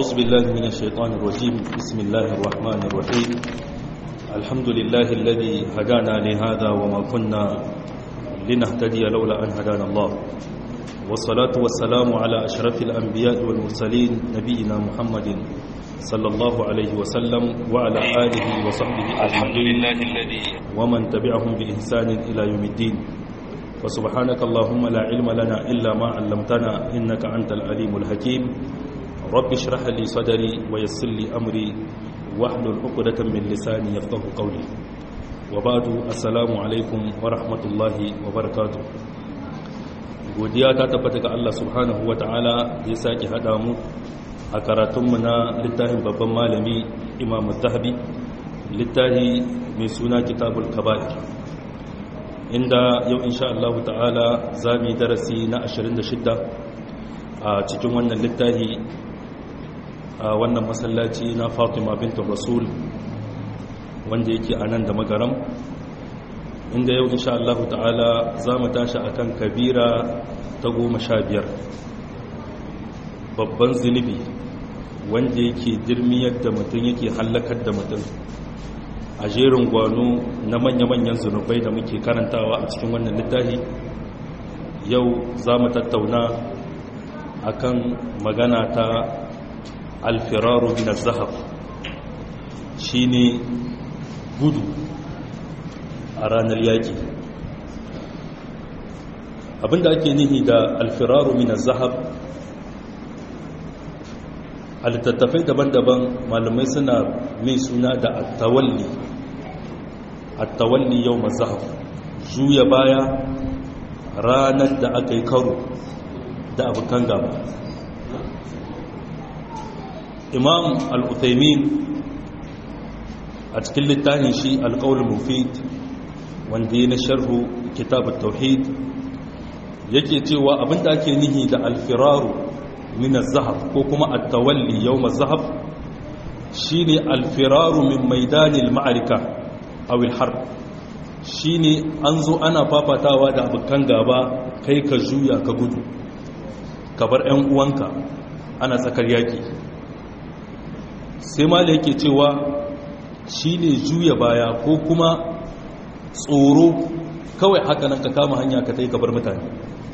أعوذ بالله من الشيطان الرجيم بسم الله الرحمن الرحيم الحمد لله الذي هدانا لهذا وما كنا لنهتدي لولا أن هدانا الله والصلاة والسلام على أشرف الأنبياء والمرسلين نبينا محمد صلى الله عليه وسلم وعلى آله وصحبه أجمعين ومن تبعهم بإحسان إلى يوم الدين وسبحانك اللهم لا علم لنا إلا ما علمتنا إنك أنت العليم الحكيم رب اشرح لي صدري ويسر لي أمري واحلل عقدة من لساني يفقه قولي وبعد السلام عليكم ورحمة الله وبركاته godiya ta tabbata ga Allah subhanahu wa ta'ala da ya sake haɗa mu a karatunmu na littafin babban malami imam zahabi littafi mai suna kitabul kaba'ir inda yau insha Allah ta'ala za mu yi darasi na 26 a cikin wannan littafi a wannan masallaci na fatima bintu rasul wanda yake a nan da magaram inda yau insha Allah ta'ala za mu tashi akan kabira ta goma sha biyar babban zunubi wanda yake dirmiyar da mutum yake hallakar da mutum a jerin gwano na manya-manyan zunubai da muke karantawa a cikin wannan littafi yau za mu tattauna akan magana ta alfiraru bin zahab shine gudu a ranar yaƙi abinda ake nihi da alfiraru min zahab a littattafai daban-daban malamai suna mai suna da attawalli attawalli yau mazahab juya baya ranar da aka yi karo da abokan gaba imam al-uthaymin a cikin littafin shi alƙawar mufid wanda ya na sharhu kitabun tauhid yake cewa abinda ake nihi da alfiraru min zahab ko kuma at-tawalli yawm az-zahab shine alfiraru min maidanil ma'arika aw al-harb shine an zo ana fafatawa da abukan gaba kai ka juya ka gudu ka bar ƴan uwanka ana tsakar yaki sai mala yake cewa shine juya baya ko kuma tsoro kawai haka nan ka kama hanya ka tai ka bar mutane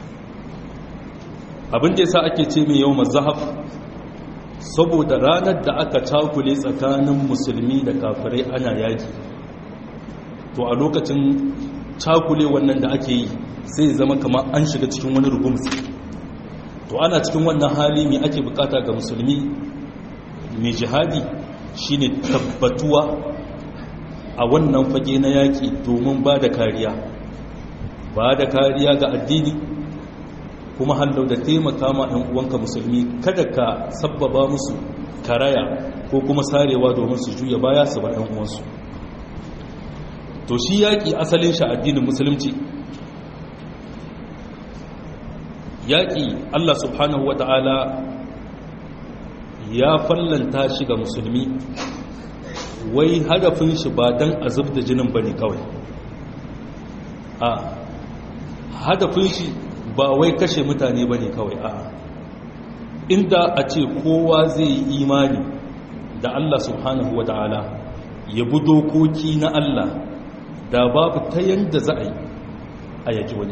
abin da yasa ake ce mai yau mazahaf saboda ranar da aka cakule tsakanin musulmi da kafirai ana yaki to a lokacin cakule wannan da ake yi sai zama kamar an shiga cikin wani rugumsi to ana cikin wannan hali mai ake bukata ga musulmi mai jihadi shine tabbatuwa a wannan fage na yaki domin ba da kariya ba da kariya ga addini kuma hallau da taimaka ma ɗan uwanka musulmi kada ka sabbaba musu karaya ko kuma sarewa domin su juya baya su bar ɗan uwansu to shi yaƙi asalin shi addinin musulunci yaƙi Allah subhanahu wa ta'ala ya fallanta shi ga musulmi wai hadafin shi ba don a zub da jinin ba ne kawai a hadafin shi ba wai kashe mutane ba ne kawai a inda a ce kowa zai yi imani da Allah subhanahu wa ta'ala ya bi dokoki na Allah da babu ta yanda za a yi a yaki wani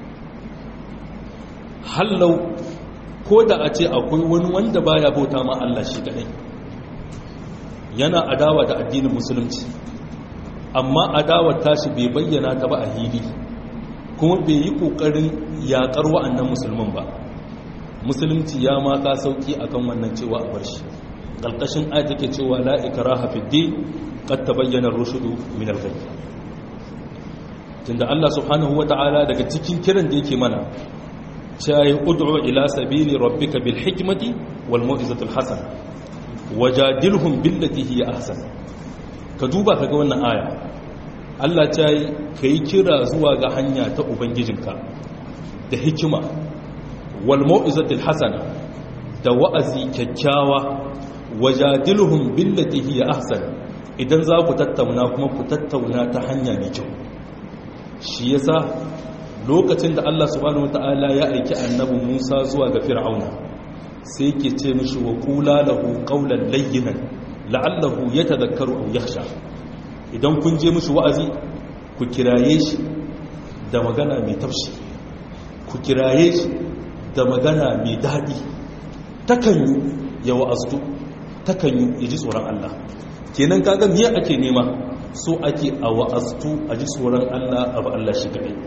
hallau ko da a ce akwai wani wanda baya bauta ma Allah shi kadai yana adawa da addinin musulunci amma adawar tashi bai bayyana ta ba a hili kuma bai yi kokarin yakar wa'annan musulman ba musulunci ya maka sauki akan wannan cewa a bar shi ƙalƙashin ayat take cewa la ikraha fid din qad tabayyana ar-rushdu min al-ghayy tunda Allah subhanahu wata'ala daga cikin kiran da yake mana cewa ud'u ila sabili rabbika bil hikmati wal mau'izati al hasana wajadilhum billati hiya ahsan ka duba kaga wannan aya Allah ta yi kai kira zuwa ga hanya ta ubangijinka da hikima wal mau'izati al hasana da wa'azi kyakkyawa wajadilhum billati hiya ahsan idan za ku tattauna kuma ku tattauna ta hanya mai kyau shi yasa lokacin da Allah subhanahu wataala ya aiki annabi Musa zuwa ga Fir'auna sai yake ce mishi wa qula lahu qawlan layyinan la'allahu yatadhakkaru aw yakhsha idan kun je mishi wa'azi ku kiraye shi da magana mai tafshi ku kiraye shi da magana mai daɗi takanyu ya wa'aztu takanyu ya ji tsoron Allah kenan kaga miya ake nema so ake a wa'aztu a ji tsoron Allah a ba Allah shi kaɗai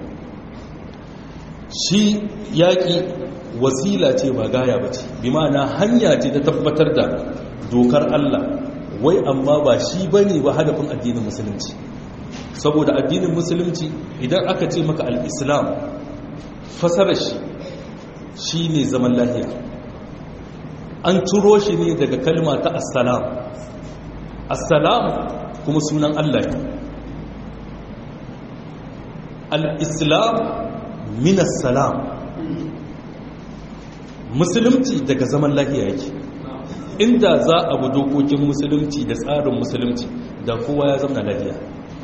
shi yaƙi wasila ce ba gaya ba ce bi ma'ana hanya ce ta tabbatar da dokar Allah wai amma ba shi ba ne ba hadafin addinin musulunci saboda addinin musulunci idan aka ce maka al'islam fasarar shi shi ne zaman lahiya an turo shi ne daga kalma ta assalam assalam kuma sunan Allah ne al-islam min assalam musulunci daga zaman lahiya yake inda za a bi dokokin musulunci da tsarin musulunci da kowa ya zama lahiya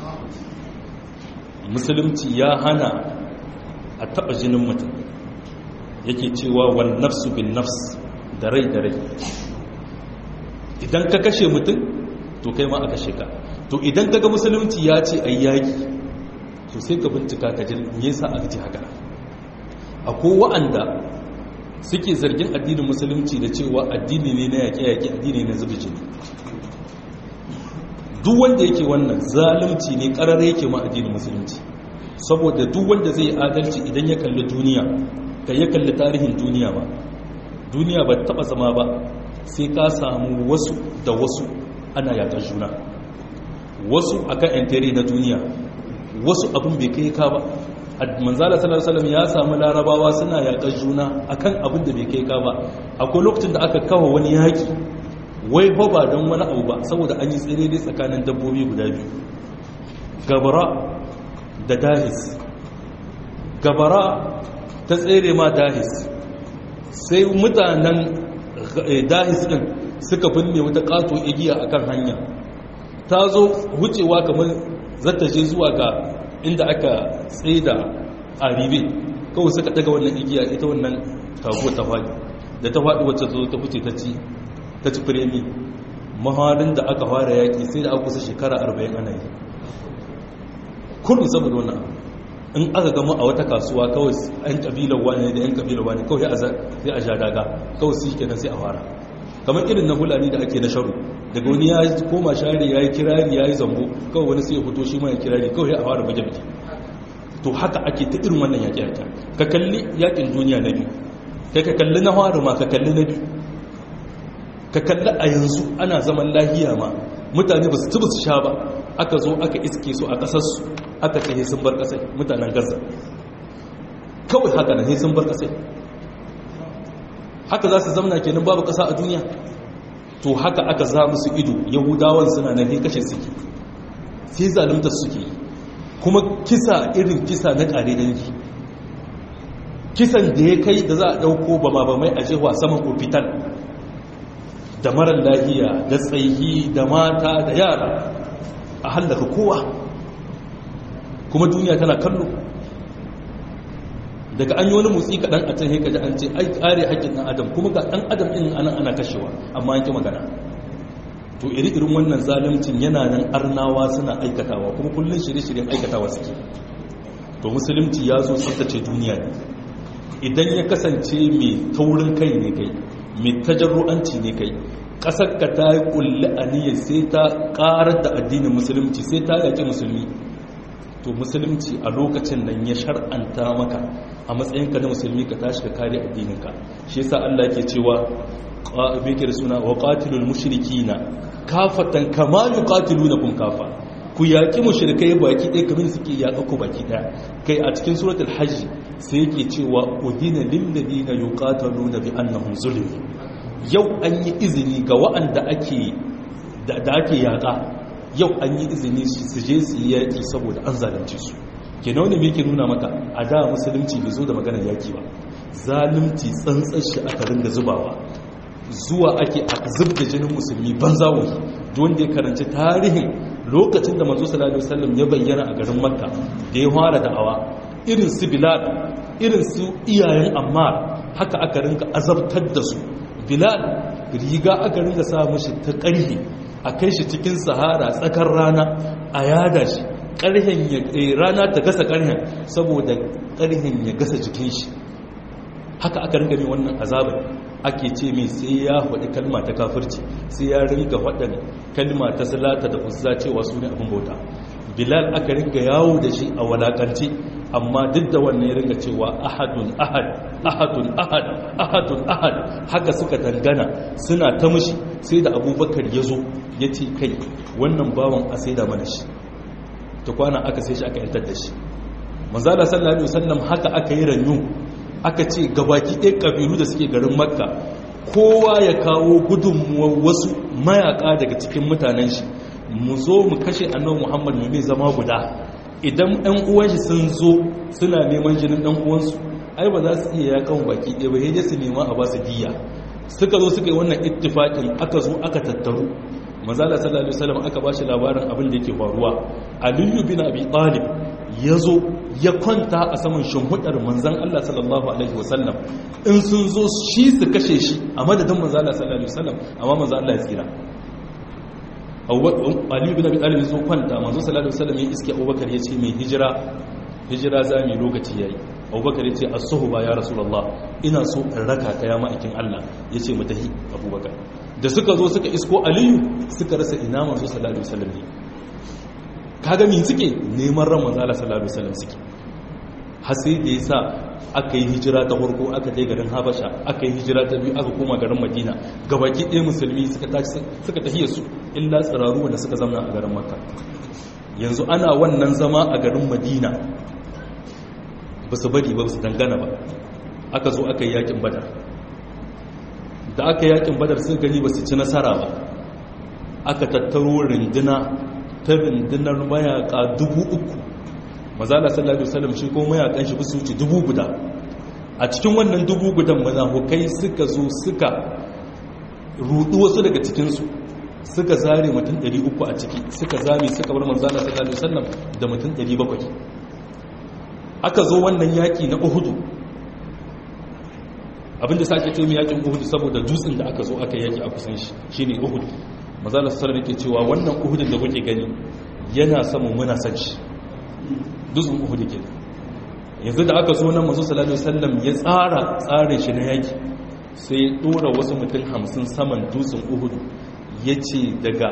musulunci ya hana a taɓa jinin mutum yake cewa wal nafsu bin nafs da rai da rai idan ka kashe mutum to kai ma a kashe ka to idan kaga musulunci ya ce a yaki to sai ka bincika ka jin yasa aka ce haka akwai wa'anda suke zargin addinin musulunci da cewa addini ne na yaƙe-yaƙe addini na zubi jini duk wanda yake wannan zalunci ne ƙarar yake ma addinin musulunci saboda duk wanda zai adalci idan ya kalli duniya ka ya kalli tarihin duniya ba duniya ba taɓa zama ba sai ka samu wasu da wasu ana yaƙar juna wasu akan yan na duniya wasu abin bai kai ka ba manzala sallallahu alaihi ya samu larabawa suna yaƙar juna akan abin da bai kai ka ba akwai lokacin da aka kawo wani yaƙi wai ba ba don wani abu ba saboda an yi tsere dai tsakanin dabbobi guda biyu gabara da dahis gabara ta tsere ma dahis sai mutanen dahis din suka binne wata kato igiya akan hanya ta zo wucewa kamar zata je zuwa ga inda aka tsaida a ribe kawai suka daga wannan igiya ita wannan taguwa ta faɗi da ta faɗi wacce zo ta fice ta ci ta ci firemi maharin da aka fara yaƙi sai da aka kusa shekara arba'in ana yi kullum saboda wannan in aka gama a wata kasuwa kawai yan kabilar wani da yan kabilar wani kawai sai a sha daga kawai su kenan sai a fara kamar irin na hulani da ake na sharu daga wani ya koma share ya yi kirari ya yi zambo kawai wani sai ya fito shi ma ya kirari kawai a fara baje baje to haka ake ta irin wannan yaƙi yaƙi ka kalli yaƙin duniya na biyu kai ka kalli na fara ma ka kalli na biyu ka kalli a yanzu ana zaman lahiya ma mutane ba su tuba su sha ba aka zo aka iske su a ƙasarsu aka ce sun bar ƙasai mutanen gaza kawai haka na sun bar ƙasai haka za su zamana kenan babu ƙasa a duniya to haka aka za musu ido yahudawan suna nan kashe suke sai zalunta suke yi kuma kisa irin kisa na ƙare dangi kisan da ya kai da za a ɗauko ba ma ba mai a jewa saman ofital da marar lahiya da tsayi da mata da yara a hallaka kowa kuma duniya tana kallo daga an yi wani motsi kaɗan a can haika da an ce ai ƙare haƙƙin ɗan adam kuma ga ɗan adam ɗin anan ana kashewa amma yanki magana to iri irin wannan zalimcin yana nan arnawa suna aikatawa kuma kullum shirye-shiryen aikatawa suke to musulunci ya zo tsaftace duniya ne idan ya kasance mai taurin kai ne kai mai tajarru'anci ne kai ƙasar ka ta yi ƙulli aniyar sai ta ƙarar da addinin musulunci sai ta yaƙi musulmi to musulunci a lokacin nan ya shar'anta maka a matsayinka na musulmi ka tashi ka kare addininka shi yasa Allah yake cewa beke da suna wa qatilul mushrikina kafatan kama yuqatilunakum kafa ku yaki mushrikai baki ɗaya kamar suke yaƙa ku baki ɗaya kai a cikin suratul hajj sai yake cewa udina lil ladina yuqataluna bi annahum zulimu yau an yi izini ga wa'anda ake da ake yaƙa yau an yi izini su je su yi yaƙi saboda an zalunce su ke na wani ke nuna maka a da musulunci bai zo da maganar yaƙi ba zalunci tsantsar shi aka ringa zubawa zuwa ake a zub da jinin musulmi ban zawo da wanda ya karanci tarihin lokacin da manzo sallallahu alaihi wasallam ya bayyana a garin makka da ya fara da'awa irin su bilal irin su iyayen ammar haka aka ringa azabtar da su bilal riga aka ringa sa mashi ta ƙarhe a kai shi cikin sahara tsakar rana a yada shi ƙarhen ya rana ta gasa ƙarhen saboda ƙarhen ya gasa jikin shi haka aka ringa mai wannan azabar ake ce mai sai ya faɗi kalma ta kafirci sai ya ringa faɗin kalma ta salata da uzza cewa su ne abin bauta bilal aka ringa yawo da shi a walakance amma duk da wannan ya ringa cewa ahadun ahad ahadun ahad ahadun ahad haka suka dangana suna ta mushi sai da abubakar ya zo ya ce kai wannan bawan a sai da mana shi ta kwana aka sai shi aka yantar da shi manzala sallallahu alaihi wasallam haka aka yi ranyu aka ce gabaki ɗaya ƙabilu da suke garin makka kowa ya kawo gudunmuwar wasu mayaka daga cikin mutanen shi mu zo mu kashe annabi muhammad mu mai zama guda idan ɗan uwan shi sun zo suna neman jinin ɗan uwansu ai ba za su iya yakan baki ɗaya ba yaje su nema a ba su diya suka zo suka yi wannan ittifaqin aka zo aka tattaru manzala sallallahu alaihi wasallam aka bashi labarin abin da yake faruwa aliyu bin abi talib yazo ya kwanta a saman shimhudar manzan Allah sallallahu alaihi wasallam in sun zo shi su kashe shi a madadin manzala sallallahu alaihi wasallam amma manzan Allah ya tsira aliyu bin abi talib zo kwanta manzo sallallahu alaihi wasallam ya iske abubakar ya ce mai hijira hijira za mu lokaci yayi abubakar ya ce as-suhba ya rasulullah ina so in raka ka ya ma'aikin Allah ya ce mu tahi abubakar da suka zo suka isko aliyu suka rasa ina manzo sallallahu alaihi wasallam ne kaga min suke neman ran manzo sallallahu alaihi wasallam suke har sai da yasa aka yi hijira ta farko aka je garin habasha aka yi hijira ta biyu aka koma garin madina gabaki ɗaya musulmi suka tashi suka tafiye su illa tsiraru wanda suka zama a garin makka yanzu ana wannan zama a garin madina ba su bari ba su dangana ba aka zo aka yi yakin badar da aka yi yakin badar sun gani ba su ci nasara ba aka tattaro rinduna ta rundunar mayaka dubu uku mazala sallallahu alaihi wasallam shi ko mayakan shi su wuce dubu guda a cikin wannan dubu gudan munafukai suka zo suka rudu wasu daga cikinsu suka zare mutum 300 a ciki suka zame suka bar manzala sallallahu alaihi wasallam da mutum 700 aka zo wannan yaki na Uhudu abinda sake ce mu yakin Uhudu saboda dutsen da aka zo aka yaki a kusan shi shine Uhud manzala sallallahu alaihi wasallam yake cewa wannan Uhudin da kuke gani yana samun muna san shi dutsen Uhud ke yanzu da aka zo nan manzo sallallahu alaihi wasallam ya tsara tsarin shi na yaki sai ya dora wasu mutum 50 saman dutsen Uhud ya ce daga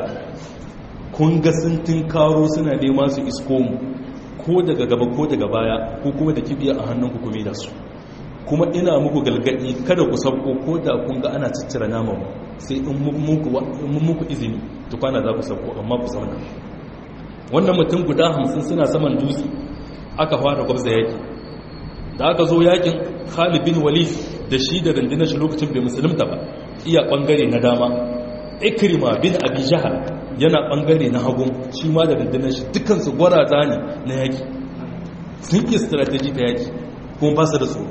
kunga sun karo suna nema su isko mu ko daga gaba ko daga baya ko kuma da kibiya a hannun ku kuma da su kuma ina muku galgadi kada ku sabko ko da kun ga ana ciccira naman sai in mun muku izini tukwana za ku sabko amma ku zauna wannan mutum guda hamsin suna saman dutse aka fara gwabza yaki da aka zo yakin khalid bin walid da shi da rundunar shi lokacin bai musulunta ba iya bangare na dama ikrima bin abi jahal yana bangare na hagun shi ma da rundunar shi dukansu gwaraza ne na yaki sun yi strategy ta yaki kuma ba su da tsoro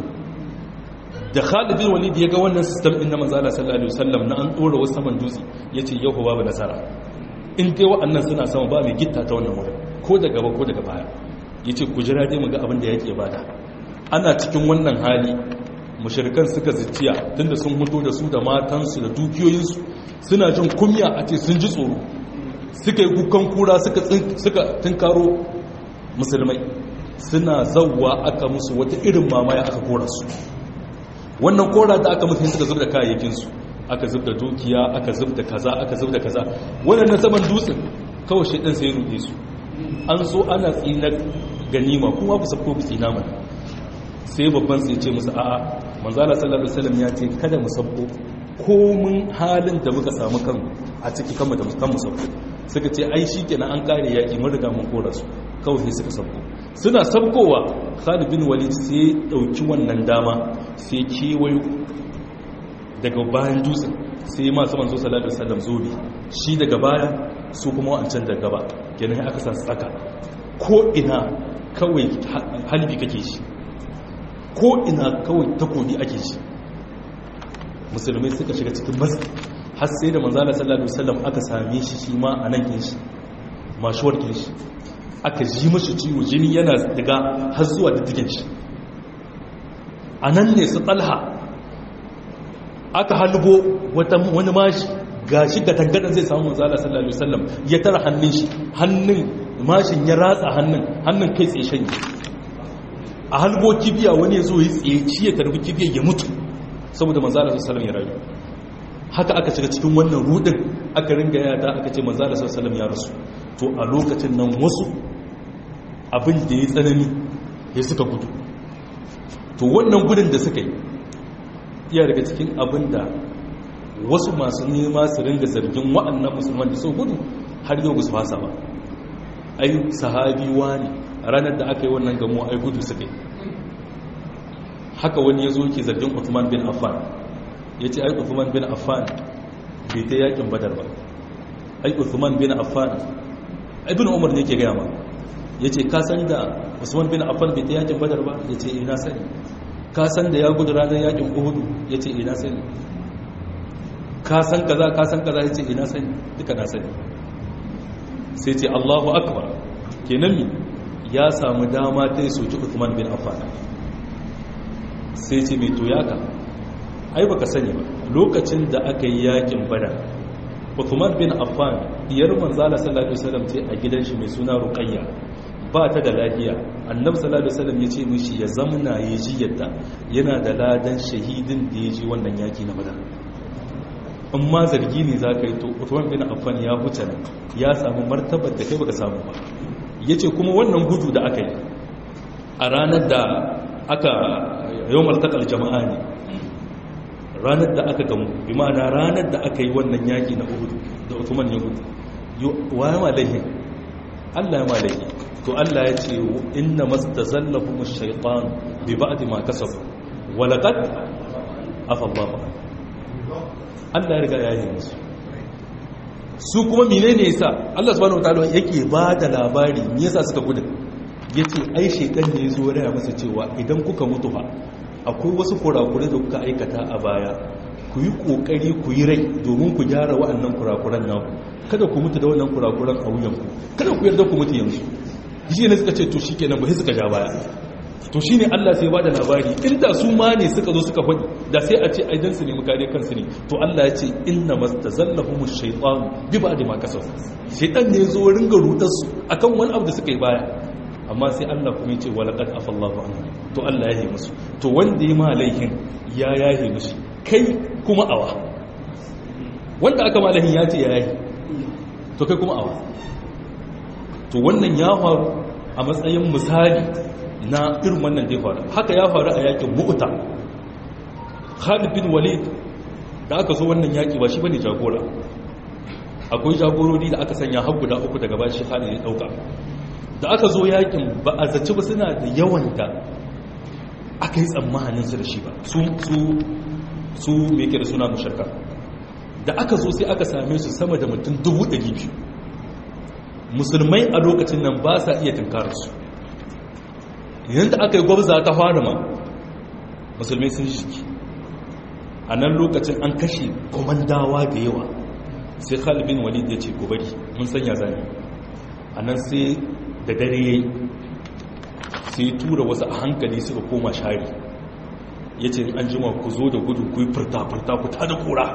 da Khalid bin Walid ya ga wannan system din na manzo Allah sallallahu alaihi wasallam na an dora wasu saman dutse yace yau babu nasara in dai wa'annan suna sama ba mai gitta ta wannan wurin ko da gaba ko daga baya yace ku jira dai mu ga abin da yake bada ana cikin wannan hali mushrikan suka zicciya tunda sun mutu da su da matansu da dukiyoyinsu suna jin kumya a ce sun ji tsoro suka yi kukan kura suka suka tunkaro musulmai suna zawwa aka musu wata irin mamaya aka kora su wannan kora da aka mutu suka zub da kayayyakinsu aka zub da dukiya aka zub da kaza aka zub da kaza wannan saman dutsen kawai shaidan sai ruɗe su an so ana tsinar ganima kuma ku sabko ku tsina mana sai babban sai ce musu a'a manzala sallallahu alaihi wasallam ya ce kada mu sabko komun halin da muka samu kan a ciki kanmu da kan mu sabko suka ce ai shikenan an kare yaki mun riga mun kora su kawai sai suka sabko suna sabkowa Khalid bin Walid sai dauki wannan dama sai kewayo daga bayan dutsen sai masu manzo sallallahu alaihi wasallam zobe shi daga baya su kuma wancan da gaba kenan aka sa tsaka ko ina kawai halbi kake shi ko ina kawai takobi ake shi musulmai suka shiga cikin masu har sai da manzala sallallahu alaihi wasallam aka same shi shi ma a nan kin shi mashuwar kin shi aka ji mashi ciwo jini yana daga har zuwa diddigin shi a nan ne su talha aka halbo wani mashi ga shi ga tangadan zai samu manzala sallallahu alaihi wasallam ya tara hannun shi hannun mashin ya ratsa hannun hannun kai tsaye shanye a halbo kibiya wani ya zo ya tsaye shi ya tarbi kibiya ya mutu saboda manzala sallallahu alaihi wasallam ya rayu haka aka shiga cikin wannan rudin aka ringa yada aka ce manzala sallallahu alaihi wasallam ya rasu to a lokacin nan wasu abin da ya tsanani ya suka gudu to wannan gudun da suka yi iya daga cikin abin da wasu masu nema su ringa zargin wa'annan musulman da su gudu har yau su fasa ba ai sahabi wani ranar da aka yi wannan gamo ai gudu suka yi haka wani ya zo ke zargin Uthman bin Affan ya ce ai Uthman bin Affan bai ta yakin badar ba ai Uthman bin Affan ibn Umar ne ke gaya ma ya ce ka san da Usman bin Affan bai ta yakin badar ba ya ce ina sani ka san da ya gudu ranar yakin Uhud ya ce ina sani ka san kaza ka san kaza ya ce ina sani duka na sani sai ce Allahu akbar kenan mi ya samu dama ta yi soki Uthman bin Affan sai ce mai toyaka ai baka sani ba lokacin da aka yi yakin badar Uthman bin Affan diyar manzala sallallahu alaihi wasallam ce a gidan shi mai suna Ruqayya ba ta da lafiya annabi sallallahu alaihi wasallam ya ce mishi ya zamna ya ji yadda yana da ladan shahidin da ya ji wannan yaki na badar in ma zargi ne za ka yi to Uthman bin Affan ya huce nan ya samu martabar da kai baka samu ba yace kuma wannan gudu da aka yi a ranar da aka yawmal taqal jama'a ne ranar da aka gamu bi ma'ana ranar da aka yi wannan yaki na Uhud da Uthman ya gudu wa ya malahi Allah ya malahi to Allah ya ce inna mastazallahum ash-shaytan bi ba'd ma kasabu wa laqad afa Allah Allah ya riga ya yi musu su kuma menene yasa Allah subhanahu wataala yake ba da labari me yasa suka gudu yace ai shaytan ne yazo raya masa cewa idan kuka mutu fa akwai wasu kurakurai da kuka aikata a baya ku yi kokari ku yi rai domin ku gyara wa'annan kurakuran naku kada ku mutu da wannan kurakuran a wuyanku kada ku yarda ku mutu yanzu shi ne suka ce to shikenan ba sai suka ja baya to shine Allah sai ba da labari inda su ma ne suka zo suka faɗi da sai a ce aidan su ne mukare kansu ne to Allah ya ce inna mastazallahumush shaytan bi ba'di ma kasab shaytan ne zo ringa rudar su akan wani abu da suka yi baya amma sai Allah kuma ya ce walaqad afallahu anhu to Allah ya yi musu to wanda ya ma laihin ya yahe musu kai kuma awa wanda aka ma laihin ya ce ya yahe to kai kuma awa to wannan ya faru a matsayin misali na irin wannan da faru haka ya faru a yakin mu'uta Khalid bin Walid da aka zo wannan yaki ba shi bane jagora akwai jagorori da aka sanya har guda uku daga bashi Khalid ya dauka da aka zo yakin ba a zaci ba suna da yawan da aka yi tsammanin su da shi ba su su su me yake da suna musharka da aka zo sai aka same su sama da mutum 200 musulmai a lokacin nan ba sa iya tunkararsu idan da aka yi gwabza ta fara ma musulmai sun shiki a nan lokacin an kashe komandawa da yawa sai khalibin walid ya ce ku bari mun sanya zane a nan sai da dare ya yi sai tura wasu a hankali suka koma shari ya ce an jima ku zo da gudu ku yi furta-furta ku ta da kura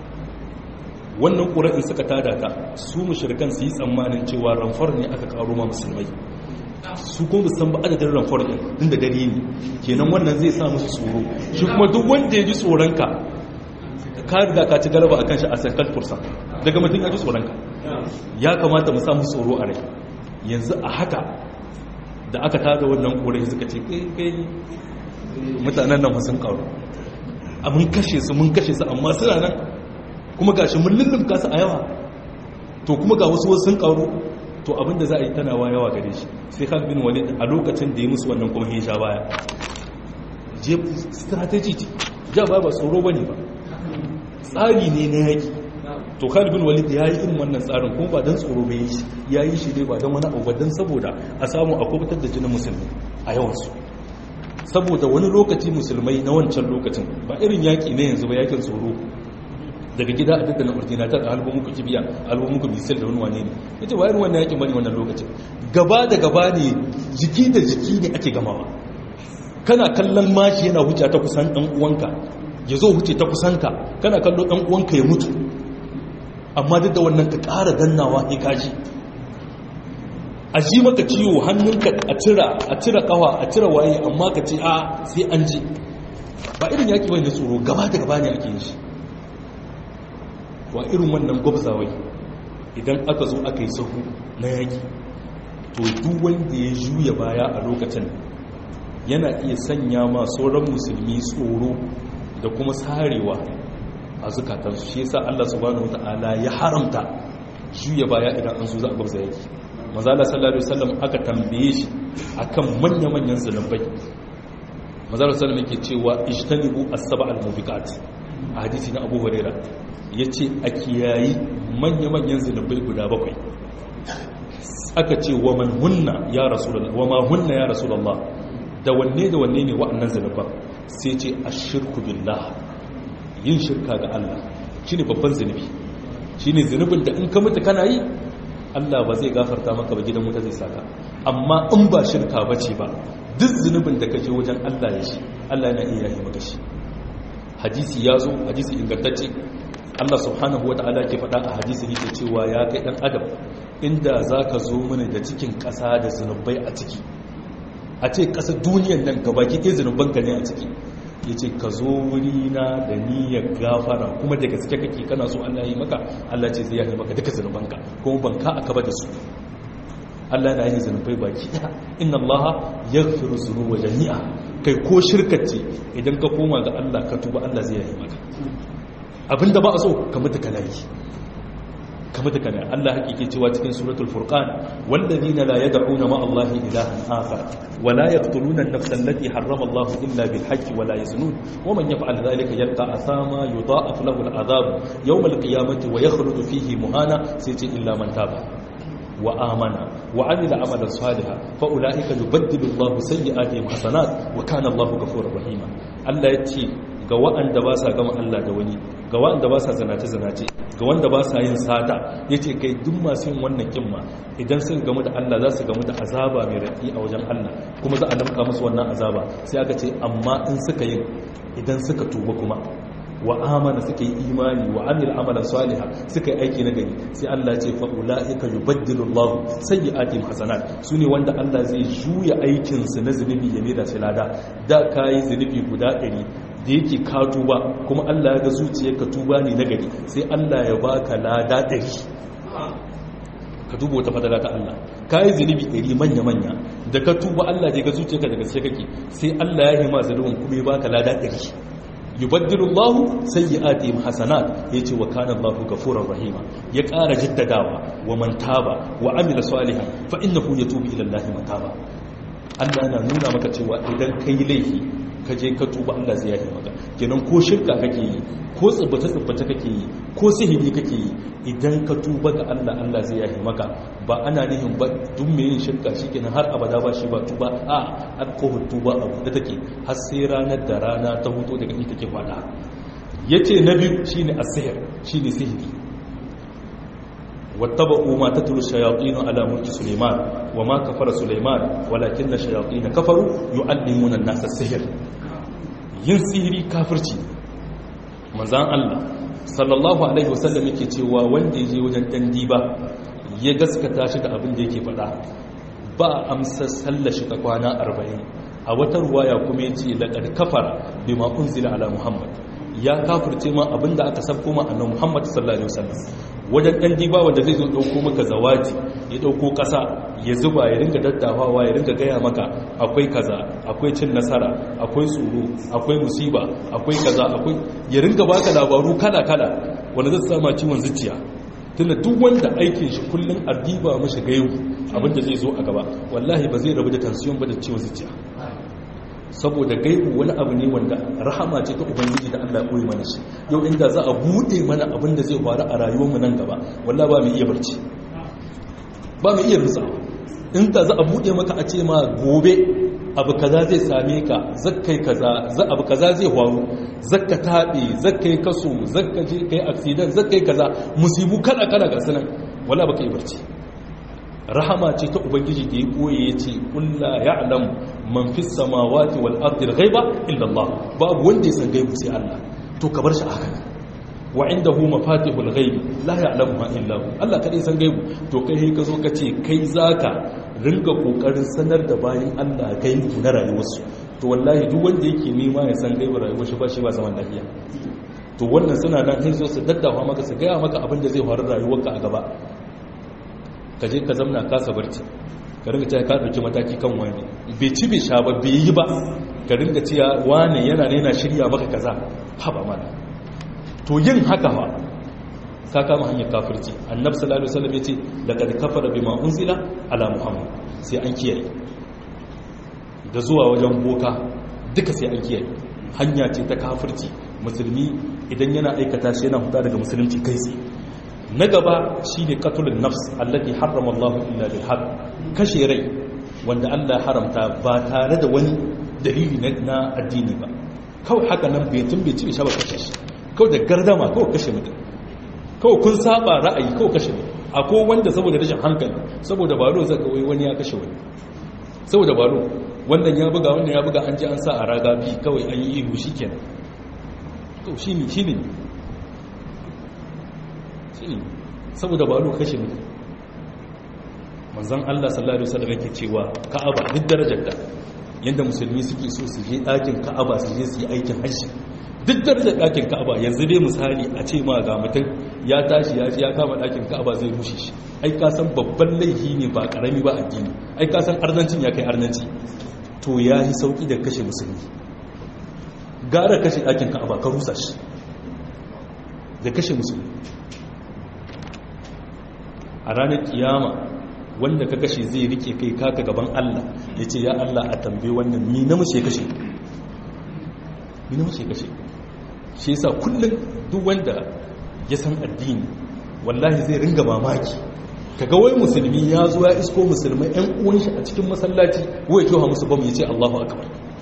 wannan ƙura in suka tada ta su mashirkan su yi tsammanin cewa ramfar ne aka karo ma musulmai su kuma san ba adadin ramfar ɗin din da dare ne kenan wannan zai sa musu tsoro shi kuma duk wanda ya ji tsoronka ka riga ka ci galaba akan shi a sakal fursa daga mutum ya ji tsoronka ya kamata mu samu tsoro a rai yanzu a haka da aka tada wannan ƙura suka ce kai kai mutanen nan sun karu a mun kashe su mun kashe su amma suna nan kuma ga shi mun lullumka su a yawa to kuma ga wasu wasu sun karu to abinda za a yi tanawa yawa gare shi sai Khalid bin Walid a lokacin da ya musu wannan kuma ya sha baya je strategy ce ja ba ba tsoro bane ba tsari ne na yaki to Khalid bin Walid ya yi irin wannan tsarin kuma ba dan tsoro bai yi ya yi shi dai ba dan wani abu ba dan saboda a samu a kubutar da jinin musulmi a yawansu saboda wani lokaci musulmai na wancan lokacin ba irin yaki ne yanzu ba yakin tsoro daga gida a daddana ordinatar a halbo muku kibiya halbo muku misil da wani wane ne yace ba irin wannan yakin bane wannan lokacin gaba da gaba ne jiki da jiki ne ake gamawa kana kallon mashi yana hujja ta kusan dan uwanka ya zo wuce ta kusanka kana kallo ɗan uwanka ya mutu amma duk da wannan ka ƙara dannawa ya kaji a ji maka ciwo hannunka a cira a cira kawa a cira waye amma ka ce a sai an ji ba irin yaki bai da tsoro gaba da gaba ne ake yin shi wa irin wannan gwabzawai idan aka zo aka yi sahu na yaki to duk wanda ya juya baya a lokacin yana iya sanya ma sauran musulmi tsoro da kuma sarewa a zukatansu shi yasa Allah subhanahu wata'ala ya haramta juya baya idan an zo za a gwabza yaki mazala sallallahu alaihi wasallam aka tambaye shi akan manya-manyan zunubai mazala sallallahu yake cewa ijtanibu as-sab'a al-mubiqat a hadisi na Abu Hurairah yace a kiyayi manya-manyan zunubai guda bakwai aka ce wa man hunna ya rasulullah wa ma hunna ya rasulullah da wanne da wanne ne wa'annan zunuban sai ce ashirku billah yin shirka ga Allah shine babban zunubi shine zunubin da in ka mutu kana yi Allah ba zai gafarta maka ba gidan wuta zai saka amma in ba shirka bace ba duk zunubin da kaje wajen Allah ya shi Allah yana iya yi maka shi hadisi ya zo hadisi ingantacce Allah subhanahu wata'ala ke faɗa a hadisi yake cewa ya kai dan adam inda zaka zo mana da cikin ƙasa da zunubai a ciki a ce ƙasa duniyan nan gabaki ɗaya zunubanka ne a ciki ya ce ka zo wurina da niyyar gafara kuma da gaske kake kana so Allah yi maka Allah ce zai yi maka duka zunubanka kuma ban ka aka ba da su Allah na yi zunubai baki ɗaya inna Allah ya firu zunuba jami'a kai ko shirkace idan ka koma ga Allah ka tuba Allah zai yi maka abinda ba a so ka mutu kana yi ka mutu kana Allah hakike cewa cikin suratul furqan walladhina la yad'una ma Allah ilahan akhar wa la yaqtuluna an-nafsa allati harrama Allah illa bil haqqi wa la yaznun wa man yaf'al dhalika yalqa athama yudha'af lahu al-'adhab yawm al-qiyamati wa yakhruju fihi muhana sai ce illa man taba wa amana wa amila amalan salihan fa ulaika yubaddilu Allah sayyi'atihim hasanat wa kana Allah ghafurur rahima Allah yace ga waɗanda ba sa gama Allah da wani ga waɗanda ba sa zanace-zanace ga wanda ba sa yin sata ya ce kai duk masu yin wannan kimma idan sun gamu da Allah za su gamu da azaba mai raɗi a wajen Allah kuma za a damka musu wannan azaba sai aka ce amma in suka yin idan suka tuba kuma wa amana suka yi imani wa amil amalan saliha suka yi aiki na gari sai Allah ya ce fa ulaika yubaddilu Allah sayyi'atihim hasanat sune wanda Allah zai juya aikin su na zunubi ya da shi lada da kai zunubi guda 100 da yake ka tuba kuma Allah ya ga zuciyarka tuba ne na gari sai Allah ya baka lada 100 ka duba wata fadala ta Allah ka yi zunubi ɗari manya-manya da ka tuba Allah ya ga zuciyarka daga sai kake sai Allah ya hima zunubin kuma ya baka lada ɗari yubaddilu Allahu sayyi'atihim hasanat yace wa kana Allahu ghafurur rahima ya ƙara jaddadawa wa man taba wa amila salihan fa innahu yatubu ila Allahi mataba Allah yana nuna maka cewa idan kai laifi ka je ka tuba Allah zai yafe maka kenan ko shirka kake yi ko tsibbace tsibbace kake yi ko sihiri kake yi idan ka tuba ga Allah Allah zai yafe maka ba ana nihin ba duk mai yin shirka shikenan har abada ba shi ba tuba a an kohon tuba abu da take har sai ranar da rana ta huto daga inda take fada yace na biyu shine as-sihr shine sihiri واتبعوا ما تتلو الشياطين على ملك سليمان وما كفر سليمان ولكن الشياطين كفروا يعلمون الناس السحر yin sihiri kafirci manzan Allah sallallahu alaihi wasallam yake cewa wanda je wajen dan diba ya gaskata shi da abin da yake faɗa ba amsa sallar shi ta kwana 40 a wata ruwaya kuma yace laqad kafara bima unzila ala muhammad ya kafirce ma abinda aka sabko ma annabi muhammad sallallahu alaihi wasallam wajen ɗan diba wanda zai zo ɗauko maka zawaji ya ɗauko ƙasa ya zuba ya ringa daddafawa ya ringa gaya maka akwai kaza akwai cin nasara akwai tsoro akwai musiba akwai kaza akwai ya ringa baka labaru kala-kala wanda zai sama ciwon zuciya tunda duk wanda aikin shi kullum a diba mashi gayu abinda zai zo a gaba wallahi ba zai rabu da tansiyon ba da ciwon zuciya saboda gaibu wani abu ne wanda rahama ce ta ubangiji da Allah ya koyi mana shi yau inda za a bude mana abin da zai faru a rayuwar mu nan gaba wallahi ba mu iya barci ba mu iya rutsa in ta za a bude maka a ce ma gobe abu kaza zai same ka zakkai kaza za abu kaza zai faru zakka tabe zakkai kaso zakka je kai accident zakkai kaza musibu kada kada ga sanan wallahi baka yi barci rahama ce ta ubangiji da ya koye ya ce kulla ya alam man fi samawati wal ardi ghaiba illa Allah babu wanda ya san gaibu sai Allah to ka bar shi a haka wa indahu mafatihul ghaib la ya'lamuha illa hu Allah kadai san gaibu to kai ka zo ka ce kai zaka ringa kokarin sanar da bayin Allah gaibu na rayuwarsu to wallahi duk wanda yake nema ya san gaibu rayuwar shi ba shi ba zaman lafiya to wannan suna nan sai su daddafa maka su gaya maka abin da zai faru rayuwarka a gaba ka je ka zamna kasa barci ka ringa cewa ka dauki mataki kan wani bai ci bai sha ba bai yi ba ka ringa cewa wani yana ne yana shirya maka kaza haba mana to yin haka fa ka kama hanyar kafirci annabi sallallahu alaihi wasallam yace laqad kafara bima unzila ala muhammad sai an kiyaye da zuwa wajen boka duka sai an kiyaye hanya ce ta kafirci musulmi idan yana aikata shi yana huta daga musulunci kai tsaye na gaba shine qatlun nafs allati harrama Allah illa bil haqq kashe rai wanda Allah haramta ba tare da wani dalili na addini ba kawai haka nan bai tun bai ci shi ba kashe shi kawai da gardama kawai kashe mutum kawai kun saba ra'ayi kawai kashe mutum akwai wanda saboda rashin hankali saboda baro zaka wai wani ya kashe wani saboda baro wannan ya buga wannan ya buga an ji an sa a raga bi kawai an yi ihu shikenan to shine shine shine saboda baro kashe mutum manzon Allah sallallahu alaihi wasallam yake cewa Ka'aba duk darajar ta yanda musulmi suke so su je ɗakin Ka'aba su je su yi aikin hajji duk darajar ɗakin Ka'aba yanzu dai misali a ce ma ga mutum ya tashi ya ji ya kama ɗakin Ka'aba zai rushe shi ai ka san babban laifi ne ba karami ba addini ai ka san arnancin ya kai arnanci to ya yi sauki da kashe musulmi gara kashe ɗakin Ka'aba ka rusa shi da kashe musulmi a ranar kiyama wanda ka kashe zai rike kai kaka gaban Allah ya ce ya Allah a tambaye wannan mi na mace kashe mi na mace kashe shi yasa kullum duk wanda ya san addini wallahi zai ringa mamaki kaga wai musulmi ya zo ya isko musulmai ɗan uwan shi a cikin masallaci wai kyau musu bamu ya ce Allahu akbar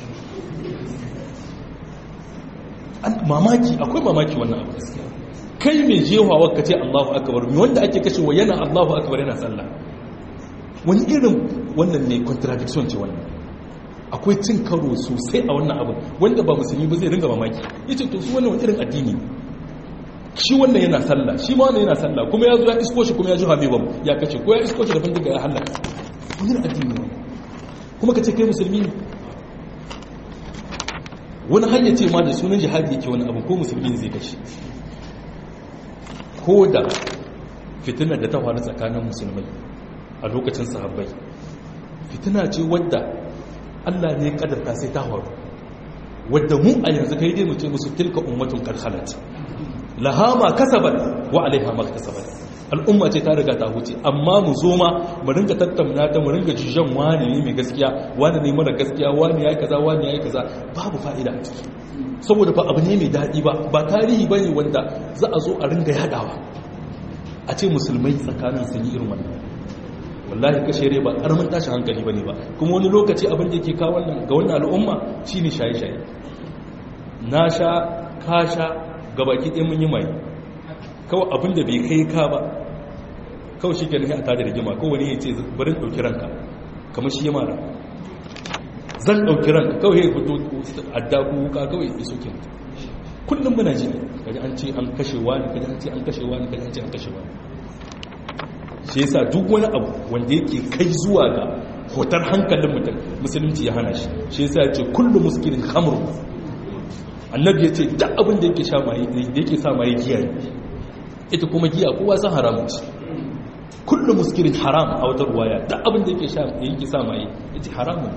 mamaki akwai mamaki wannan abu kai mai jehawa ka ce Allahu akbar mi wanda ake kashewa yana Allahu akbar yana sallah wani irin wannan ne contradiction ce wannan akwai cin karo sosai a wannan abin wanda ba musulmi ba zai ringa mamaki yace to su wannan wani irin addini shi wannan yana sallah shi ma wannan yana sallah kuma ya zo ya isko shi kuma ya ji habibam ya kace ko ya isko shi da bindiga ya halaka wani irin addini ne kuma kace kai musulmi ne wani hanya ce ma da sunan jihadi yake wani abu ko musulmi ne zai kace ko da fitinar da ta faru tsakanin musulmai a lokacin sahabbai fitina ce wadda Allah ne kadarta sai ta faru wadda mu a yanzu kai dai mu ce musu tilka ummatun qad khalat laha ma kasabat wa alaiha ma kasabat al'umma ce ta riga ta huce amma mu zo ma mu ringa tattauna ta mu ringa jijan wani ne mai gaskiya wani ne mara gaskiya wani yayi kaza wani yayi kaza babu fa'ida a ciki saboda ba abu ne mai daɗi ba ba tarihi bane wanda za a zo a ringa yadawa a ce musulmai tsakanin sun yi irin wannan wallahi kashe rai ba karamin tashin hankali bane ba kuma wani lokaci abin da yake kawo wannan ga wannan al'umma shine shaye-shaye na sha ka sha gabaki ɗaya mun yi mai kawai abin da bai kai ka ba kawai shi ke nufi a tada rigima kowane ya ce bari ɗauki ranka kamar shi ya mara zan ɗauki ranka kawai ya fito adda ko wuka kawai ya soke mutu kullum muna ji ne kaji an ce an kashe wani kaji an ce an kashe wani kaji an ce an kashe wani shi yasa duk wani abu wanda yake kai zuwa ga hotar hankalin mutum musulunci ya hana shi shi yasa ya ce kullum muskilin hamru annabi ya ce duk abin da yake sha maye da yake sa maye giya ne ita kuma giya kowa san haramun ce kullum muskilin haram a wata ruwaya duk abin da yake sha yake sa maye yace haramun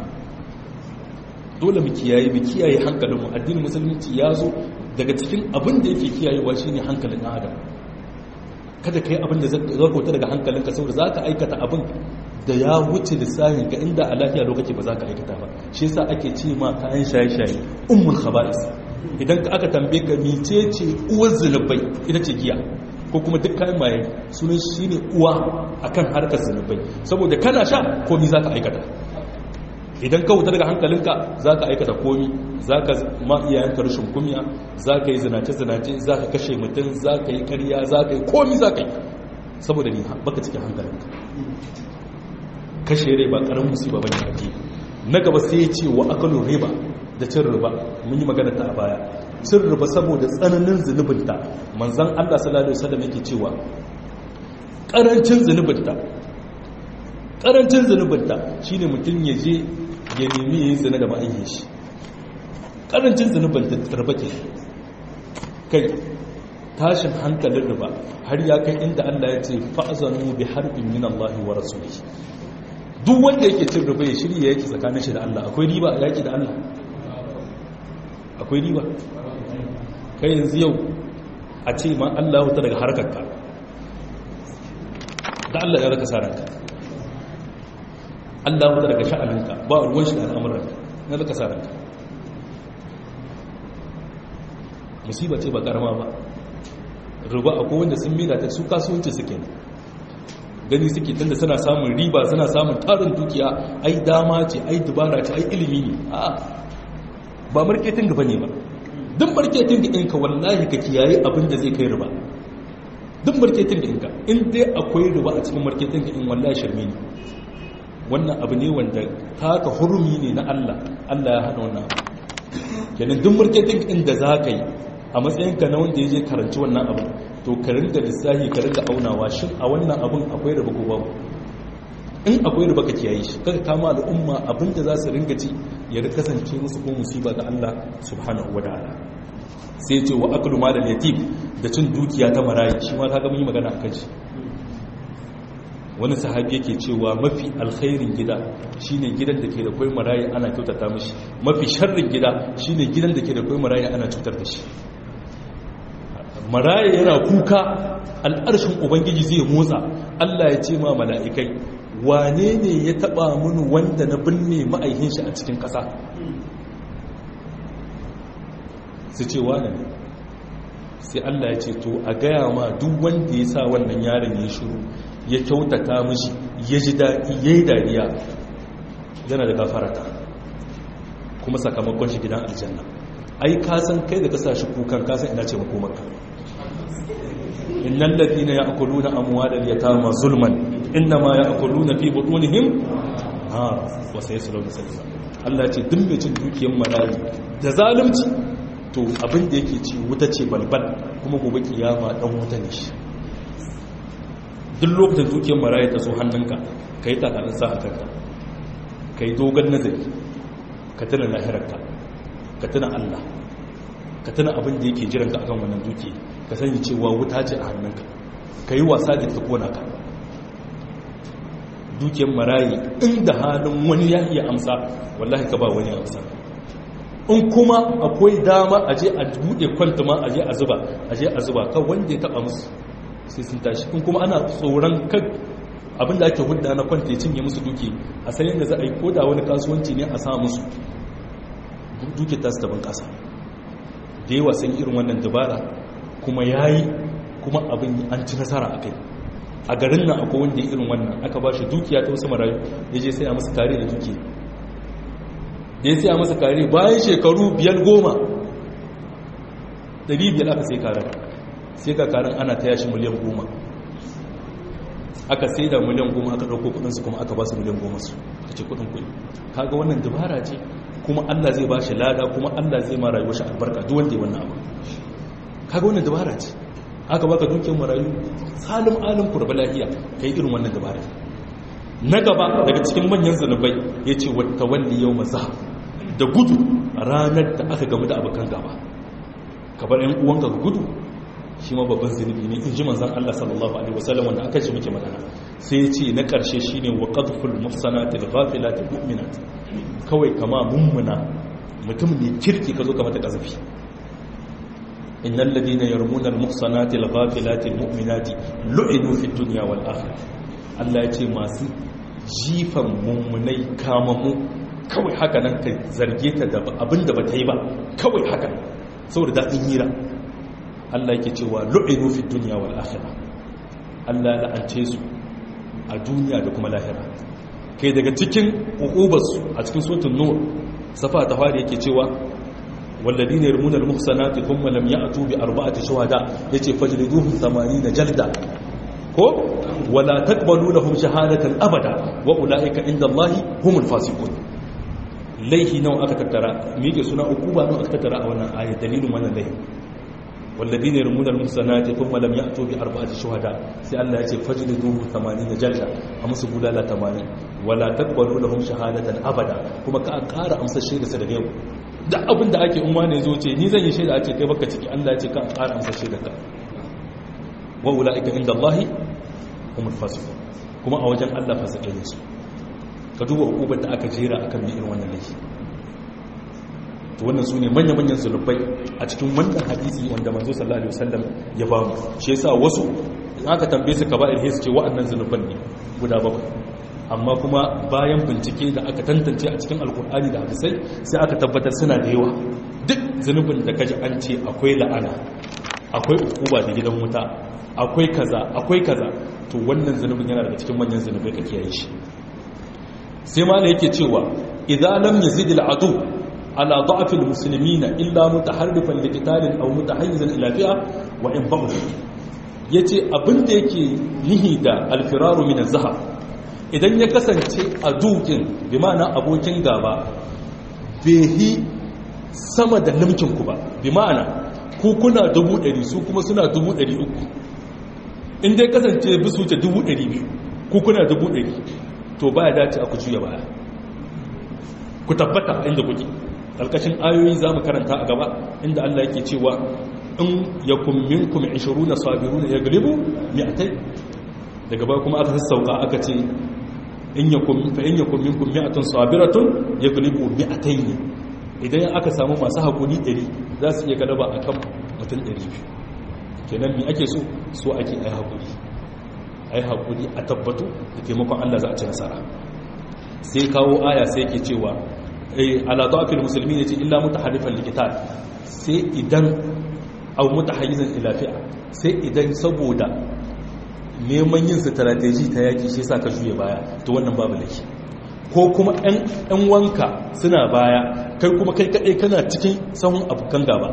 dole mu kiyaye mu kiyaye hankalin mu addinin musulunci ya zo daga cikin abin da yake kiyayewa shine hankalin ɗan adam kada ka yi abin da zai kauta daga hankalinka saboda za ka aikata abin da ya wuce lissafin ka inda a lafiya lokaci ba za ka aikata ba shi yasa ake ce ma kayan shaye-shaye ummul khaba'is idan ka aka tambaye ka mice ce uwar zunubai ita ce giya ko kuma duk kayan maye sunan shi ne uwa akan harkar zunubai saboda kana sha komi za ka aikata idan ka wuta daga hankalinka za ka aikata komi za ka ma iyayenka rashin kumiya za ka yi zinace-zinace za ka kashe mutum za ka yi karya za ka yi komi za ka yi saboda ni baka cikin hankalinka kashe rai ba karamin musiba bane ake na gaba sai ya ce wa akalun riba da cin riba mun yi magana ta a baya cin riba saboda tsananin zunubinta manzan Allah sallallahu alaihi wasallam yake cewa karancin zunubinta karancin zunubinta shine mutum ya je ya nemi yayin zina da ma'ayyin shi karancin zunubinta riba ke kai tashin hankalin riba har ya kai inda Allah ya ce fa'azanu bi harbin min Allah wa rasulihi duk wanda yake cin riba ya shirya yake tsakanin shi da Allah akwai riba a yaki da Allah akwai riba kai yanzu yau a ce ma Allah wuta daga harkarka da Allah ya raka saranka Allah wuta daga sha'aninka ba ruwan shi da al'amuranka na raka saranka musiba ce ba karama ba riba akwai wanda sun mila ta su kasuwanci suke gani suke tunda suna samun riba suna samun tarin dukiya ai dama ce ai dubara ce ai ilimi ne a ba marketing ba ne ba duk marketing ɗinka wallahi ka kiyaye abin da zai kai riba duk marketing ɗinka in dai akwai riba a cikin marketing in wallahi shirme ne wannan abu ne wanda taka hurumi ne na Allah Allah ya hana wannan kenan duk marketing ɗin da za ka yi a matsayinka na wanda ya je karanci wannan abu to ka ringa lissahi ka ringa aunawa shin a wannan abun akwai riba ko babu in akwai riba ka kiyaye shi kaga kama al'umma abin da za su ringa ci ya kasance musu ko musiba ga Allah subhanahu wa ta'ala sai ce wa aklu malal yatim da cin dukiya ta marayi shi ma kaga mun yi magana akan shi wani sahabi yake cewa mafi alkhairin gida shine gidan da ke da kai marayi ana kyautata mishi mafi sharrin gida shine gidan da ke da kai marayi ana cutar da shi maraya yana kuka al'arshin ubangiji zai motsa Allah ya ce ma mala'ikai wane ne ya taba mun wanda na binne ma'aihin shi a cikin ƙasa su ce wane ne sai Allah ya ce to a gaya ma duk wanda ya sa wannan yaron ya shiru ya kyautata mishi ya ji daɗi ya yi dariya yana da gafarata kuma sakamakon shi gidan aljanna ai kasan kai da ka sa shi kukan kasan ina ce makomarka innal ladina ya'kuluna amwalal yatama zulman innama ya'kuluna fi butunihim nar wa sayasluna salima Allah ya ce duk mai cin dukiyar marayi da zalunci to abin da yake ci wuta ce balbal kuma gobe kiyama dan wuta ne shi duk lokacin dukiyar marayi ta so hannunka kai takarin sa a kanka kai dogon nazari ka tuna lahirarka ka tuna Allah ka tuna abin da yake jiranka akan wannan dukiya ka sani cewa wuta ce a hannunka ka yi wasa da ta kona ka dukiyar marayi inda halin wani ya iya amsa wallahi ka ba wani amsa in kuma akwai dama a je a buɗe kwanta ma a je a zuba a je a zuba kan wanda ya taɓa musu sai sun tashi in kuma ana tsoron kan abinda ake hudda na kwanta ya cinye musu duki a sayan da za a yi koda wani kasuwanci ne a sa musu duki ta su taban ƙasa da yawa sun irin wannan dabara kuma ya yi kuma abin an ci nasara a kai a garin nan akwai wanda ya irin wannan aka ba shi dukiya ta wasu marayu ya je sai a masa kare da duki da ya sai a masa kare bayan shekaru biyar goma ɗari biyar aka sai karen sai ka karen ana ta yashi miliyan goma aka sai da miliyan goma aka ɗauko kudinsu kuma aka ba su miliyan goma su a ce kudin kudi kaga wannan dabara ce kuma allah zai ba shi lada kuma allah zai ma rayuwar shi albarka duk wanda ya wannan abu kaga wannan dabara ce aka baka dukiyar marayu salim alim kurba lahiya kai irin wannan dabara na gaba daga cikin manyan zanubai ya ce wata walli yau maza da gudu ranar da aka gamu da abokan gaba kabar yan uwanka ka gudu shi ma babban zunubi ne in ji manzan Allah sallallahu alaihi wasallam wanda aka ce muke magana sai ya ce na karshe shine wa qadful muhsanatil ghafilatil mu'minat kawai kama mummuna mutum ne kirki ka zo ka mata kazafi innal ladina yarmuna al muhsanatil ghafilatil mu'minati lu'inu fid dunya wal akhirah Allah ya ce masu jifan mummunai kamammu kawai haka nan ka zarge ta da abinda ba ta yi ba kawai haka saboda daɗin hira Allah yake cewa lu'inu fi dunya wal akhirah Allah ya la'ance su a duniya da kuma lahira kai daga cikin uqubarsu a cikin suratul nur safa ta fari yake cewa walladina yarmuna al-muhsanati thumma lam ya'tu bi arba'ati shuhada yace fajliduhum 80 jalda ko wala taqbalu lahum shahadatan abada wa ulaika inda Allah humul fasiqun laihi nawa aka tattara me yake suna ukuba nawa aka tattara a wannan ayat dalilin wannan laihi والذين يرمون المحصنات ثم لم يأتوا بأربعة شهداء سي الله يجي فجلدوه 80 جلدة أمس بولالا 80 ولا تقبلوا لهم شهادة أبدا كما كأقار أمس الشيء da yau duk abin da ake umma ne zo ce ni zan yi shaida a ce kai baka ciki Allah ya ce ka ƙara amsa shaida ka wa ulaika inda Allah humul fasiqun kuma a wajen Allah fasikai ne su ka duba hukumar da aka jera akan bi irin wannan laifi to wannan su ne manya-manyan zunubai a cikin wannan hadisi wanda manzo sallallahu alaihi wasallam ya ba mu shi yasa wasu in aka tambaye su kaba'ir sai su ce wa'annan zunuban ne guda bakwai amma kuma bayan bincike da aka tantance a cikin alkur'ani da hadisai sai aka tabbatar suna da yawa duk zunubin da kaji an ce akwai la'ana akwai ukuba da gidan wuta akwai kaza akwai kaza to wannan zunubin yana daga cikin manyan zunubai ka kiyaye shi sai ma yake cewa idan lam yazid al'adu على ضعف المسلمين إلا متحرفا لقتال أو متحيزا إلى فئة وإن بعض yace abin da yake nihi da alfiraru min zahab idan ya kasance a dukin bi ma'ana abokin gaba behi sama da limkin ku ba bi ma'ana ku kuna dubu ɗari su kuma suna dubu ɗari uku in dai kasance bisu wuce dubu ɗari biyu ku kuna dubu ɗari to baya dace a ku juya baya ku tabbata inda kuke alkashin ayoyi za mu karanta a gaba inda Allah yake cewa in ya kummin kuma ishiru na sabiru ya galibu mi'atai daga ba kuma aka sassauka aka ce in ya kummin kuma mi'atun sabiratun ya galibu mi'atai ne idan aka samu masu haƙuri ɗari za su iya galaba a kan mutum ɗari biyu kenan mi ake so so ake ai haƙuri ai haƙuri a tabbatu da taimakon Allah za a ci nasara sai kawo aya sai ke cewa ala da'afil musulmi ne ce illa mutaharrifan likitar sai idan au mutahayyizan ila fi'a sai idan saboda neman yin strategy ta yaki shi yasa ka juye baya to wannan babu laifi ko kuma ɗan wanka suna baya kai kuma kai kadai kana cikin sahun abokan gaba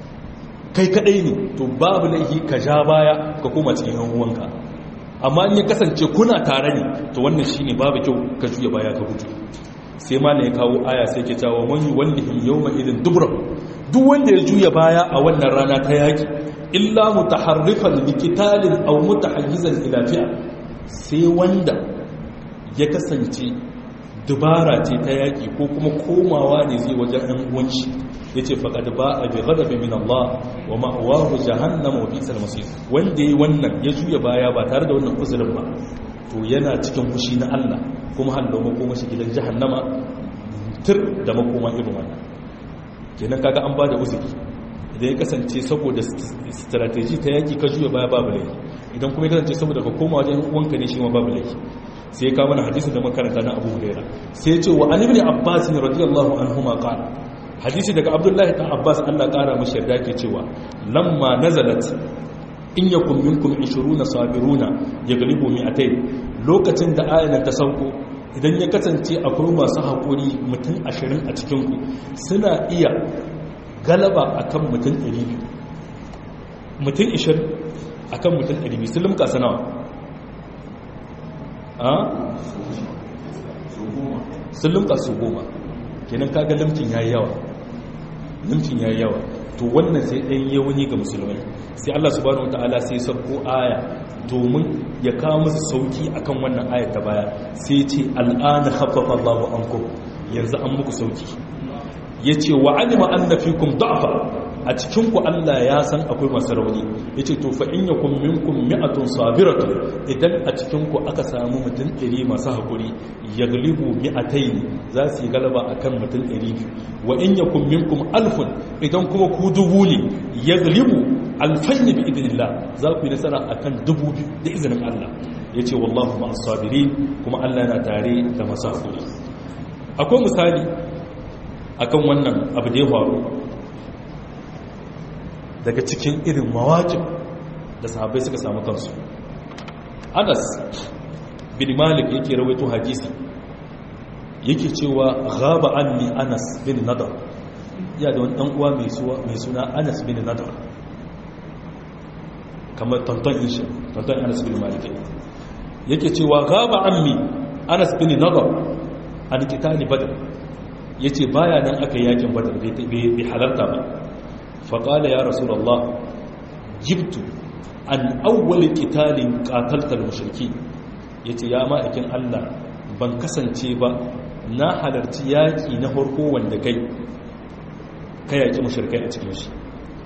kai kadai ne to babu laifi ka ja baya ka koma cikin yan uwanka amma in ya kasance kuna tare ne to wannan shine babu kyau ka juye baya ka gudu sai ma ya kawo aya sai ke cewa man yuwallihim yawma idin dubra duk wanda ya juya baya a wannan rana ta yaki illa mutaharrifan liqitalin aw mutahayyizan ila fi'a sai wanda ya kasance dubara ce ta yaki ko kuma komawa ne zai wajen ɗan uwanci yace faqad ba'a bi ghadabi min Allah wa ma'wahu jahannam wa bi'sal masir wanda yayi wannan ya juya baya ba tare da wannan uzurin ba to yana cikin fushi na Allah kuma hallo makoma shi gidan jahannama tur da makoma irin wannan kenan kaga an bada uzuri idan ya kasance saboda strategy ta yaki ka juya baya babu laifi idan kuma ya kasance saboda ka koma wajen uwanka ne shi ma babu laifi sai ya kawo mana hadisin da makaranta na Abu Hurairah sai ya ce wa Ali ibn Abbas radiyallahu anhuma qala hadisi daga Abdullahi dan Abbas Allah kara mashi yarda ke cewa lamma nazalat in yakun minkum 20 sabiruna yaglibu mi'atayn lokacin da ayanan ta sauko idan ya kasance akwai masu haƙuri mutum 20 a cikin ku suna iya galaba akan mutum 200 mutum 20 akan mutum 200 sun limka sanawa a sun limka su goma kenan kaga limcin yayi yawa limcin yayi yawa to wannan sai ɗan yawuni ga musulmai sai Allah subhanahu wataala sai sabko aya domin ya kawo musu sauki akan wannan aya ta baya sai ce al'ana khaffafa Allahu ankum yanzu an muku sauki yace wa alima anna fikum da'fa a cikin ku Allah ya san akwai masu rauni yace to fa in yakum minkum mi'atun sabiratun idan a cikin ku aka samu mutum 100 masu hakuri yaglibu mi'atayn za su yi galaba akan mutum 200 wa in yakum minkum alfun idan kuma ku dubu ne yaglibu alfayn bi idnillah za ku yi nasara akan dubu da izinin Allah yace wallahu ma'as sabirin kuma Allah yana tare da masu hakuri akwai misali akan wannan abu da ya faru daga cikin irin mawakin da sahabbai suka samu kansu anas bin malik yake rawaito hadisi yake cewa ghaba anni anas bin nadar ya da wani dan uwa mai suna anas bin nadar kamar tantan ishe tantan anas bin malik yake cewa ghaba anni anas bin nadar an kitani badr ya ce baya nan aka yi yakin badar bai halarta ba faƙala ya rasulallah jibtu an awwali ƙitalin ƙataltar mashirki ya ce ya ma'aikin allah ban kasance ba na halarci yaƙi na farko wanda kai ka yaƙi mashirkai a cikin shi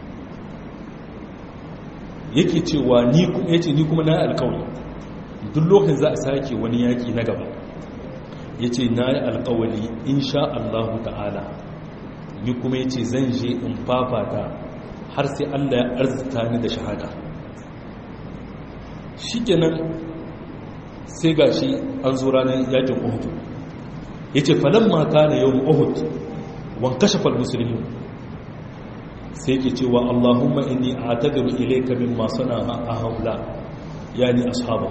yake cewa ni kuma yace ni kuma na alƙawari duk lokacin za a sake wani yaƙi na gaba yace na yi alƙawari insha Allah ta'ala ni kuma yace zan je in fafata har sai Allah ya arzuta ni da shahada shikenan sai gashi an zo ranar yakin Uhud yace falamma kana yawm Uhud wan kashafa al-muslimun sai ke cewa Allahumma inni a'tadiru ilayka mimma sana'a haula yani ashaba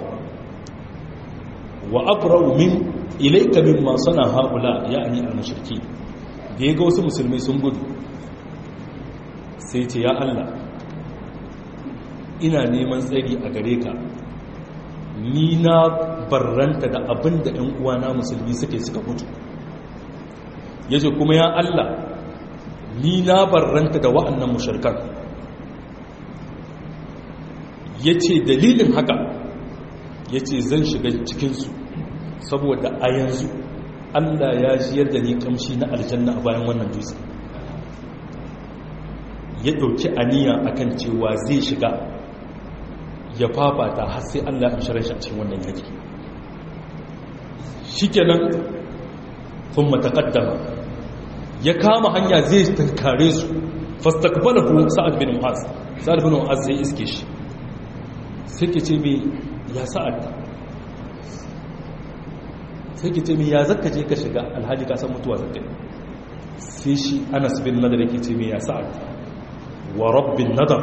wa abra'u min ilayka mimma sana'a haula yani al-mushriki da yaga wasu musulmai sun gudu sai ce ya Allah ina neman tsari a gare ka ni na barranta da abin da ‘yan uwana musulmi suke suka mutu ya ce kuma ya Allah ni na barranta da wa'annan mushirkan ya ce dalilin haka ya ce zan shiga cikinsu saboda a yanzu Allah ya jiyar da ni kamshi na aljanna a bayan wannan dutse ya ɗauki aniya akan cewa zai shiga ya fafata har sai Allah ya shirin shi a cikin wannan yaki shikenan kun matakaddama ya kama hanya zai tankare su fastakbalahu sa'ad bin mu'az sa'ad bin mu'az zai iske shi sai ke ce mai ya sa'ad sai ke ce mai ya zaka je ka shiga alhaji ka san mutuwa zaka sai shi anas bin nadar yake ce mai ya sa'ad wa rabbin nadar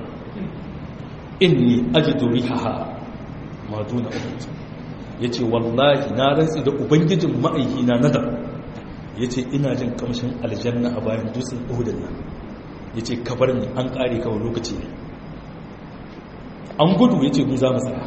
inni ajidu rihaha ma duna uhud yace wallahi na rantsi da ubangijin ma'aiki na nadar yace ina jin kamshin aljanna a bayan dutsen uhud nan yace kabar ni an kare kawai lokaci ne an gudu yace mu za mu tsaya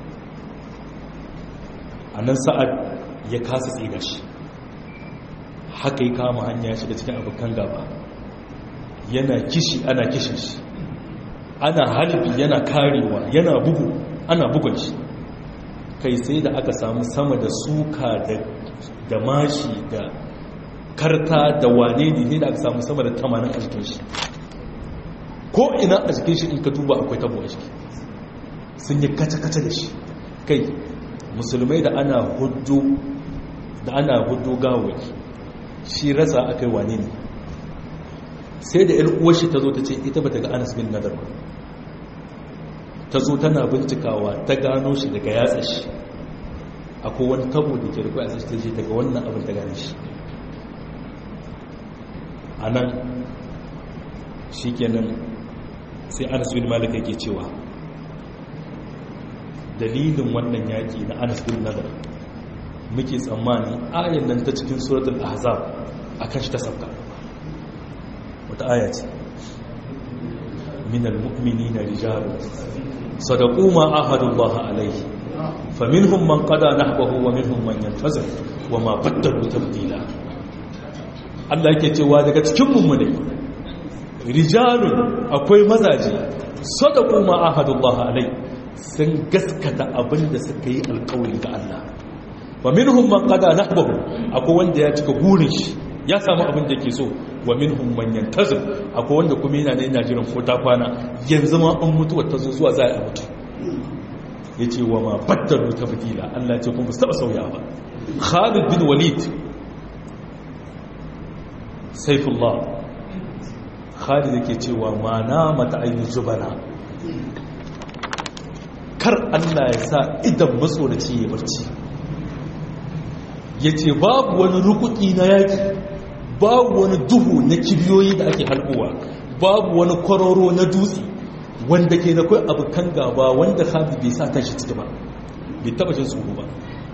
anan sa'ad ya kasa tsira shi haka ya kama hanya shiga cikin abokan gaba yana kishi ana kishin shi ana halibi yana karewa yana bugu ana bugun shi kai sai da aka samu sama da suka da mashi da karta da wane ne sai da aka samu sama da tamanin a jikin shi ko ina a jikin shi in ka duba akwai tabo a jiki sun yi kaca-kaca da shi kai musulmai da ana hudu da ana hudu gawaki shi rasa aka yi wane ne sai da 'yar uwarshi ta zo ta ce ita ba ta ga anas bin nadar ba ta zo tana bincikawa ta gano shi daga yatsa shi akwai wani tabo da ke rufe a ta ce daga wannan abin ta gane shi a nan shi kenan sai anas bin malika yake cewa dalilin wannan yaƙi na anas bin nadar muke tsammani ayan nan ta cikin suratul ahzab akan shi ta sabka wata aya ce minal mu'minina rijalun sadaqu ma ahadullah alayhi faminhum man qada nahbahu wa minhum man yantazir wa ma baddalu tabdila Allah yake cewa daga cikin mummune rijalun akwai mazaje sadaqu ma ahadullah alayhi sun gaskata abinda suka yi alƙawari ga Allah wa minhum man qada nahbahu akwai wanda ya cika burin shi ya samu abin da ke so wa minhum man yantazir akwai wanda kuma yana ne yana jiran ko ta kwana yanzu ma an mutuwa ta zo zuwa za a mutu yace wa ma baddalu tabdila Allah ya ce kuma su taba sauya ba Khalid bin Walid Saifullah Khalid yake cewa ma na mata ayyul zubana kar Allah ya sa idan matsoraci ya barci yace babu wani rukuki na yaki babu wani duhu na kibiyoyi da ake halkowa babu wani kwararo na dutse wanda ke da kai abu kan gaba wanda habi bai sa tashi ciki ba bai taba jin tsoro ba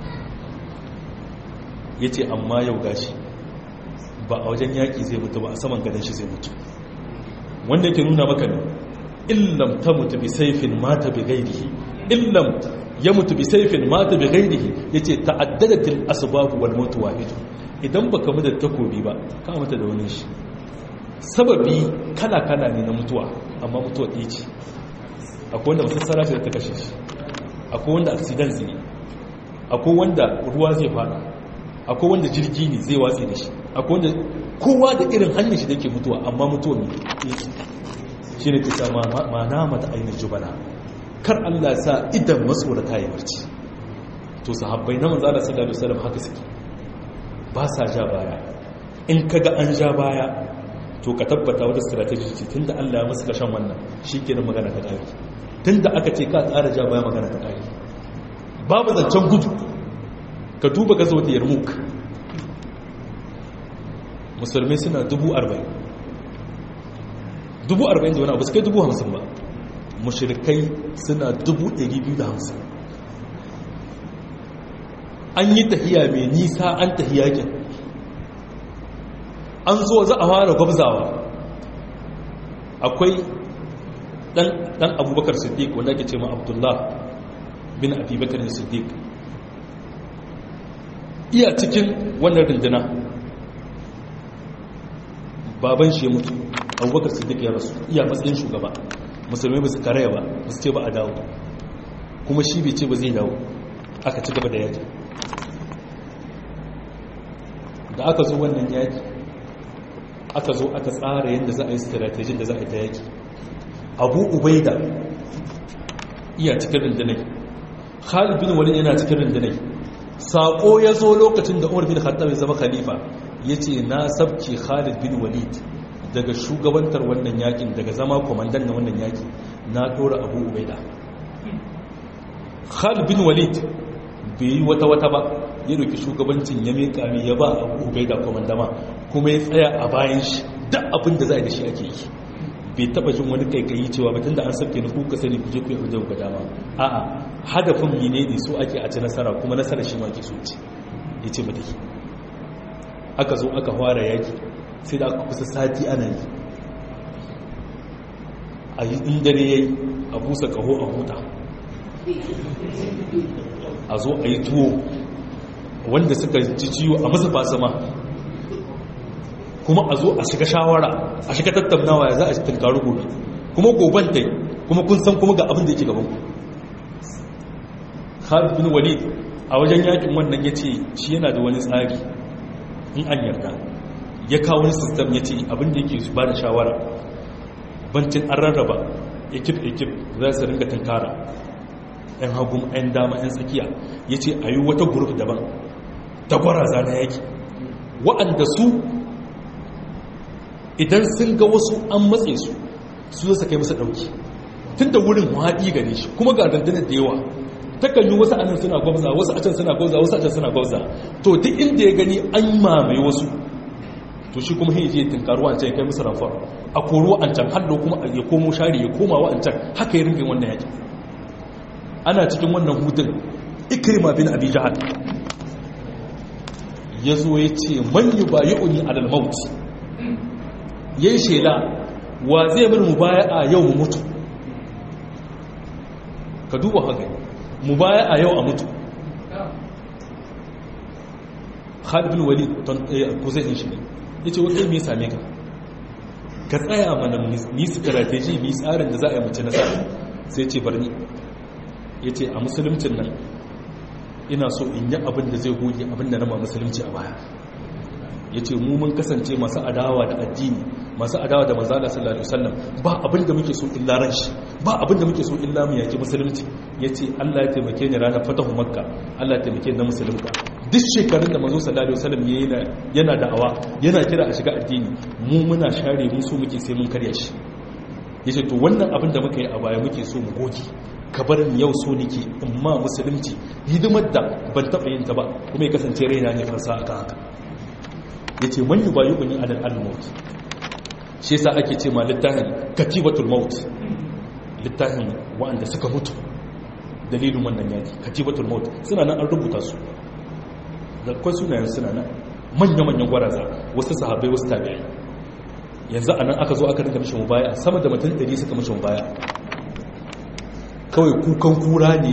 ya ce amma yau gashi ba a wajen yaƙi zai mutu ba a saman gadon shi zai mutu wanda ke nuna maka ne illam ta mutu bi saifin mata bi gairihi illam ya mutu bi saifin mata bi ghairihi yace ta'addadatil asbab wal maut wahid idan baka mu da takobi ba ka mata da wani shi sababi kala kala ne na mutuwa amma mutuwa ɗaya ce akwai wanda masassara ce da ta kashe shi akwai wanda accident ne akwai wanda ruwa zai fada akwai wanda jirgi ne zai watse da shi akwai wanda kowa da irin hanyar shi da ke mutuwa amma mutuwa ne shi ne kisa ma na mata ainihin jubana kar Allah sa idan matsorata ya barci to sahabbai na manzala sallallahu alaihi wasallam haka suke ba sa ja baya in kaga an ja baya to ka tabbata wata strategy ce tunda Allah ya masa kashan wannan shikenan magana ta kare tunda aka ce ka tsara ja baya magana ta kare babu zancen gudu ka duba gazo da yarmuk musulmai suna dubu arba'in dubu arba'in da wani abu su kai dubu hamsin ba mashirikai suna dubu ɗari biyu da hamsin an yi tahiya mai nisa an tahiya kin an zo za a fara gwabzawa akwai ɗan abubakar siddiq wanda ake ce ma abdullah bin abubakar siddiq iya cikin wannan rindina baban shi ya mutu abubakar siddiq ya rasu iya matsayin shugaba musulmai ba su karaya ba ba su ce ba a dawo kuma shi bai ce ba zai dawo aka ci gaba da yaki da aka zo wannan yaki aka zo aka tsara yadda za a yi strategin da za a yi ta yaki abu ubaida iya cikin rindinai khalid bin walid yana cikin rindinai saƙo ya zo lokacin da umar bin khattab ya zama khalifa ya ce na sabke khalid bin walid daga shugabantar wannan yakin daga zama kwamandan na wannan yaki na ɗora abu ubaida khalid bin walid bai yi wata-wata ba ya roki shugabancin ya miƙa mai ya ba abu ubaida kwamandama kuma ya tsaya a bayan shi duk abin da za a da shi ake yi bai taba jin wani kaikayi cewa batun da an sabke ni kuka sani kuje ku yi hujjar ga dama a'a hadafin mine ne so ake a ci nasara kuma nasara shi ma ke so ce ya ce mata aka zo aka fara yaki sai da aka kusa sati ana yi a yi dare ya yi a busa kaho a huta a zo a yi tuwo wanda suka ji ciwo a masa fasama kuma a zo a shiga shawara a shiga tattaunawa ya za a tunkaru gobe kuma goban ta kuma kun san kuma ga abin da yake gaban ku Khalid bin Walid a wajen yakin wannan ya ce shi yana da wani tsari in an yarda ya kawo wani system ya ce abin da yake ba da shawara bancin an rarraba ekip ekip za su ringa tunkara yan hagun yan dama yan tsakiya ya ce a yi wata guruf daban ta gwaraza na yaki wa'anda su idan sun ga wasu an matse su su zai kai masa ɗauki tun da wurin haɗi gare shi kuma ga dandanar da yawa takan yi wasu anan suna gwamza wasu a can suna gwamza wasu a can suna gwamza to duk inda ya gani an mamaye wasu to shi kuma hiji ya tunkaru wancan ya kai musu ramfar a koro wancan hallo kuma ya komo shari ya koma wancan haka ya rinke wannan yakin ana cikin wannan hutun ikrima bin abi jahal ya zo ya ce man yi ba yi uni alal mauti ya yi shela wa zai min mubaya a yau mu mutu ka duba haka mubaya a yau a mutu khalid bin walid ko zai shi ne ya ce wata mai same ka ka tsaya mana ni strategy ni tsarin da za a yi mace nasara sai ce barni ya ce a musuluncin nan ina so in yi abin da zai goge abin da nama musulunci a baya ya ce mu mun kasance masu adawa da addini masu adawa da manzala sallallahu alaihi wasallam ba abin da muke so illa ran shi ba abin da muke so illa mu yaki musulunci ya ce Allah ya taimake ni ranar fatahu makka Allah ya taimake ni na musulunta duk shekarun da manzo sallallahu alaihi wasallam yana yana da'awa yana kira a shiga addini mu muna share mu so muke sai mun karya shi yace to wannan abin da muka yi a baya muke so mu goge ka bar ni yau so nake amma musulunci hidimar da ban taɓa yin ta ba kuma ya kasance raina ne farsa aka haka ya ce man yi bayu bani adal al-maut shi yasa ake ce ma littafin katibatul maut littafin wa'anda suka mutu dalilin wannan yaki katibatul maut suna nan an rubuta su da kwan sunayen suna nan manya-manyan gwaraza wasu sahabbai wasu tabi'ai yanzu a nan aka zo aka rinka mishi mubaya sama da mutum 100 suka mishi mubaya kawai kukan kura ne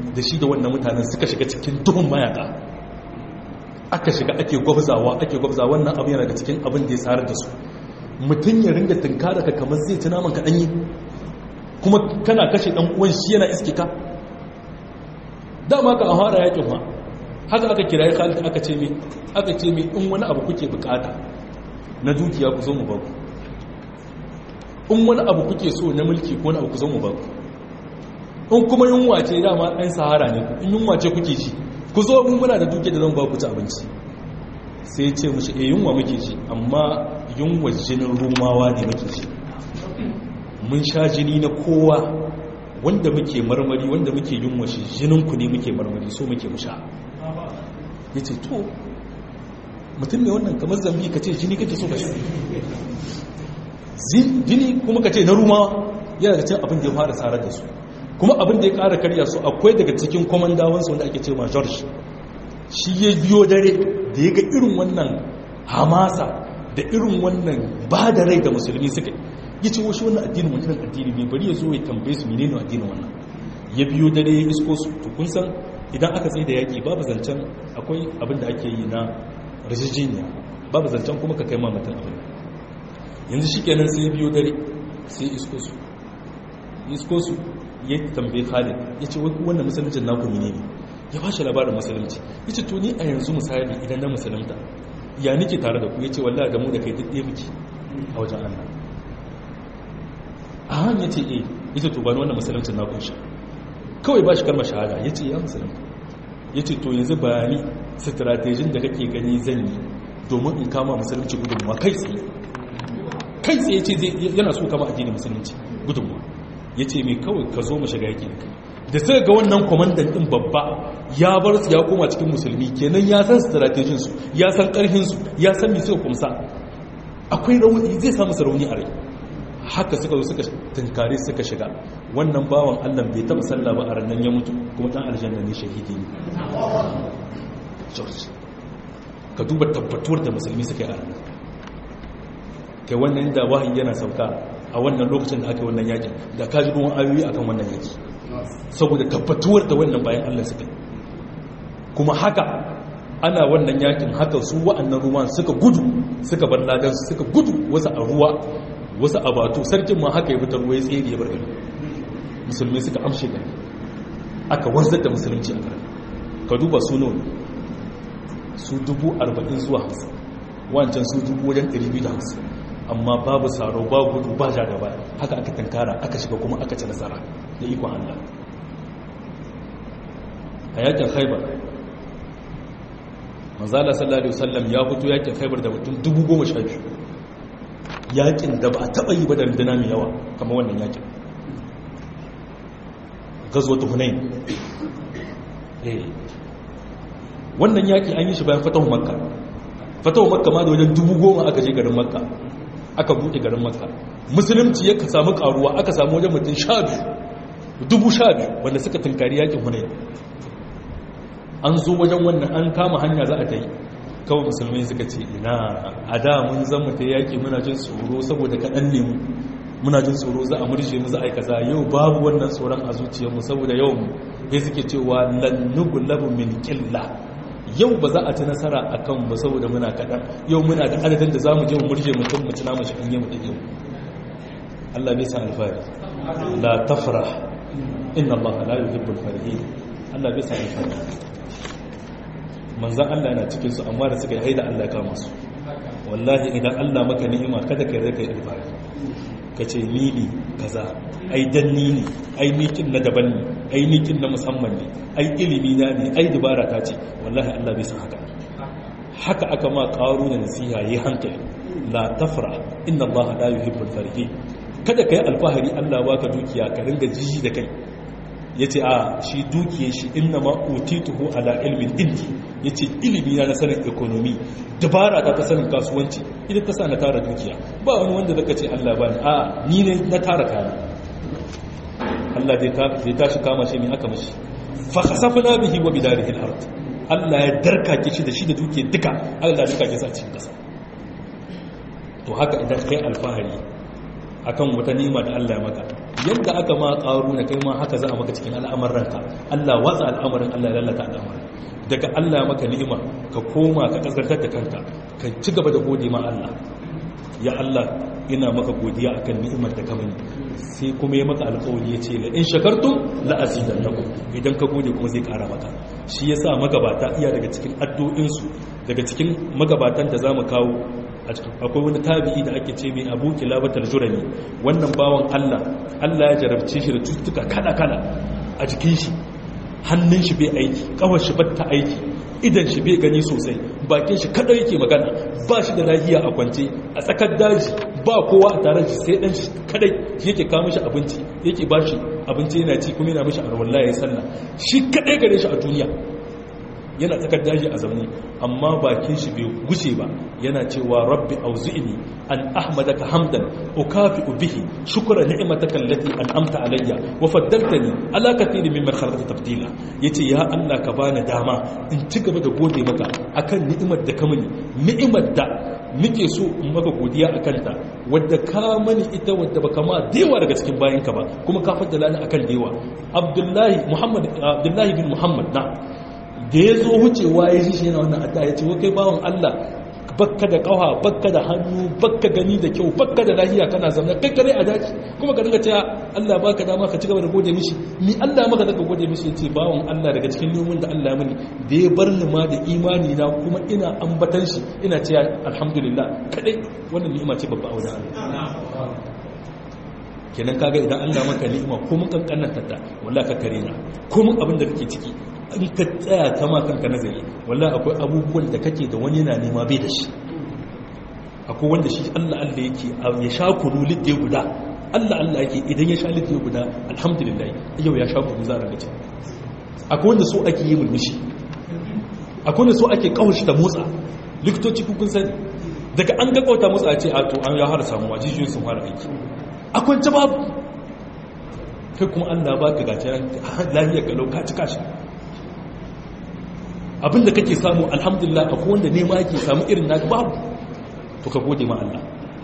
da shi da wannan mutanen suka shiga cikin duhun mayaka aka shiga ake gwabzawa ake gwabzawa wannan abin yana da cikin abin da ya tsarar da su mutum ya ringa tunkara ka kamar zai tuna man kaɗanyi kuma kana kashe ɗan uwan shi yana iske ka dama ka a fara yakin ma haka aka kira ya khalid aka ce mai aka ce mai in wani abu kuke bukata na dukiya ku zo mu baku in wani abu kuke so na mulki ko wani abu ku zo mu baku in kuma yunwa ce dama ɗan sahara ne in yunwa ce kuke ci ku zo mun muna da dukiya da zan ba ku ci abinci sai ya ce mushi e yunwa muke ci amma yunwa jinin rumawa ne muke ci mun sha jini na kowa wanda muke marmari wanda muke yunwa shi jininku ne muke marmari so muke musha ya ce to mutum ne wannan kamar zambi ka ce jini kake so ka sha jini kuma ka ce na rumawa yana da cin abin da ya fara tsarar da su kuma abin da ya kara karya su akwai daga cikin kwamandawansu wanda ake ce ma george shi ya biyo dare da ya ga irin wannan hamasa da irin wannan ba da rai da musulmi suka ya ce wasu wannan addinin wani irin addini ne bari ya zo ya tambaye su menene addinin wannan ya biyo dare ya isko su to kun san idan aka tsaye da yaƙi babu zancen akwai abin da ake yi na rijijiniya babu zancen kuma ka kai ma mutum abin yanzu shi kenan sai ya biyo dare sai isko su isko su ya tambaye khalid ya ce wai wannan musuluncin naku ne ne ya ba shi labarin musulunci ya ce to ni a yanzu misali idan na musulunta ya nike tare da ku ya ce wallah da mu da kai duk ɗaya muke a wajen allah a han ya ce eh ya ce to ba wannan musuluncin na kunshi kawai ba shi kalmar shahada ya ce ya musulunta ya ce to yanzu bayani stratejin da kake gani zan yi domin in kama musulunci gudunmuwa kai tsaye kai tsaye ce yana so kama addinin musulunci gudunmuwa ya ce mai kawai ka zo mu shiga yaki da kai da sai ga wannan kwamandan din babba ya bar su ya koma cikin musulmi kenan ya san stratejinsu ya san karhinsu ya san mai suka kumsa akwai rauni zai samu rauni a rai haka suka zo suka tunkare suka shiga wannan bawan allah bai taba sallah ba a ranar ya mutu kuma dan aljanna ne shahidi ne george ka duba tabbatuwar da musulmi suka yi a ranar kai wannan da wahayi yana sauka a wannan lokacin da aka yi wannan yakin da ka ji ruwan ayoyi akan wannan yaki saboda tabbatuwar da wannan bayan Allah suka kuma haka ana wannan yakin haka su wa'annan ruwan suka gudu suka bar ladan su suka gudu wasu a ruwa wasu a batu sarkin ma haka ya fitar ruwa ya tsere ya bar gari musulmi suka amshe gari aka wanzar da musulunci a gari ka duba su nawa su dubu arba'in zuwa hamsin wancan su dubu wajen ɗari biyu da hamsin amma babu tsaro ba gudu ba ja gaba haka aka tankara aka shiga kuma aka ci nasara da ikon Allah a yakin khaibar manzala sallallahu alaihi wasallam ya fito yakin khaibar da mutum dubu goma sha biyu yakin da ba a taɓa yi ba da runduna mai yawa kamar wannan yakin gazo ta hunain wannan yaki an yi shi bayan fatahu makka fatahu makka ma da wajen dubu goma aka je garin makka aka buɗe garin makka musulunci ya samu karuwa aka samu wajen mutum sha biyu dubu sha biyu wanda suka tunkari yakin hunayi an zo wajen wannan an kama hanya za a ta yi kawai musulmai suka ce ina a da mun zan mu ta yaƙi muna jin tsoro saboda kaɗan ne mu muna jin tsoro za a murje mu za a yi kaza yau babu wannan tsoron a zuciyarmu saboda yau mu ya suke cewa lannugu labu min ƙilla yau ba za a ci nasara a kan ba saboda muna kaɗan yau muna da adadin da za mu je mu murje mutum mu tuna mashi ɗanye mu ɗanye mu Allah bai san alfahari la tafra inna Allah la yuhibbul farihin Allah bai san alfahari manzan Allah yana cikin su amma da suka yi haida Allah ya kama su wallahi idan Allah maka ni'ima kada ka rika yi alfahari ka ce ni ne kaza ai danni ne ai nikin na daban ne ai nikin na musamman ne ai ilimi na ne ai dubara ta ce wallahi Allah bai san haka haka aka ma karu da nasiha yi hankali la tafra inna Allah la yuhibbul farihin kada kai alfahari Allah baka dukiya ka ringa jiji da kai yace a shi dukiye shi inna ma utituhu ala ilmin indi yace ilimi na sanin economy dabara ta ta sanin kasuwanci idan ta sa na tara dukiya ba wani wanda zaka ce Allah ba ni a ni ne na tara kaya Allah zai tashi kama shi ne aka mashi fa khasafna bihi wa bidarihi al-ard Allah ya darkake shi da shi da duke duka Allah ya darkake sa cikin kasa to haka idan kai alfahari akan wata nima da Allah ya maka yadda aka ma ƙaru na kai ma haka za a maka cikin al'amuranka Allah watsa al'amarin Allah lalata al'amarin daga Allah maka ni'ima ka koma ka kaskantar da kanka ka ci gaba da gode ma Allah ya Allah ina maka godiya akan ni'imar da ka mani sai kuma ya maka alƙawari ya ce la in shakartum la azidannakum idan ka gode kuma zai ƙara maka shi yasa magabata iya daga cikin addu'insu daga cikin magabatan da zamu kawo akwai wani tabi'i da ake ce mai abu kilabatar jurani wannan bawan Allah Allah ya jarabce shi da cututtuka kala-kala a jikin shi hannun shi bai aiki kawar shi batta aiki idan shi bai gani sosai bakin shi kada yake magana ba shi da lahiya a kwance a tsakar daji ba kowa a tare shi sai dan shi kadai yake kawo mishi abinci yake ba shi abinci yana ci kuma yana mishi arwallah ya sallah shi kadai gare shi a duniya yana tsakar daji a zaune amma bakin shi bai gushe ba yana cewa rabbi auzi'ni an ahmadaka hamdan ukafi bihi shukra ni'mataka allati an'amta alayya wa faddaltani ala kathirin mimman khalaqta tafdila yace ya Allah ka bani dama in ci gaba da gode maka akan ni'imar da ka mani ni'imar da muke so in maka godiya akan ta wadda ka mani ita wadda baka ma dewa daga cikin bayanka ba kuma ka faddala ni akan dewa abdullahi muhammad abdullahi bin muhammad na da ya zo wucewa ya ji shi yana wannan adda ya ce wa kai bawan Allah bakka da kawa bakka da hannu bakka gani da kyau bakka da lahiya kana zama kai kare a daji kuma ka dinga cewa Allah baka dama ka cigaba da gode mishi ni Allah maka zaka gode mishi yace bawan Allah daga cikin neman da Allah mini da ya bar ni ma da imani na kuma ina ambatan shi ina cewa alhamdulillah kadai wannan ni'ima ce babba a wajen Allah kenan kaga idan Allah maka ni'ima ko mun kankanar ta wallahi ka kare na ko mun abin da kake ciki in ka tsaya kama kanka nazari wallahi akwai abubuwan da kake da wani yana nema bai da shi akwai wanda shi Allah Allah yake ya sha kunu lidde guda Allah Allah yake idan ya sha lidde guda alhamdulillah yau ya sha kunu za a rage akwai wanda so ake yi mulmushi akwai wanda so ake kawashi ta motsa likitoci kun sani daga an ga kauta motsa a ce a to an ya har samuwa jijiyoyin sun fara aiki akwai ta babu kai kuma Allah ba ka gace lahiyar kalau ka cika shi abinda kake samu alhamdulillah akwai wanda nema yake samu irin naka babu to ka gode ma Allah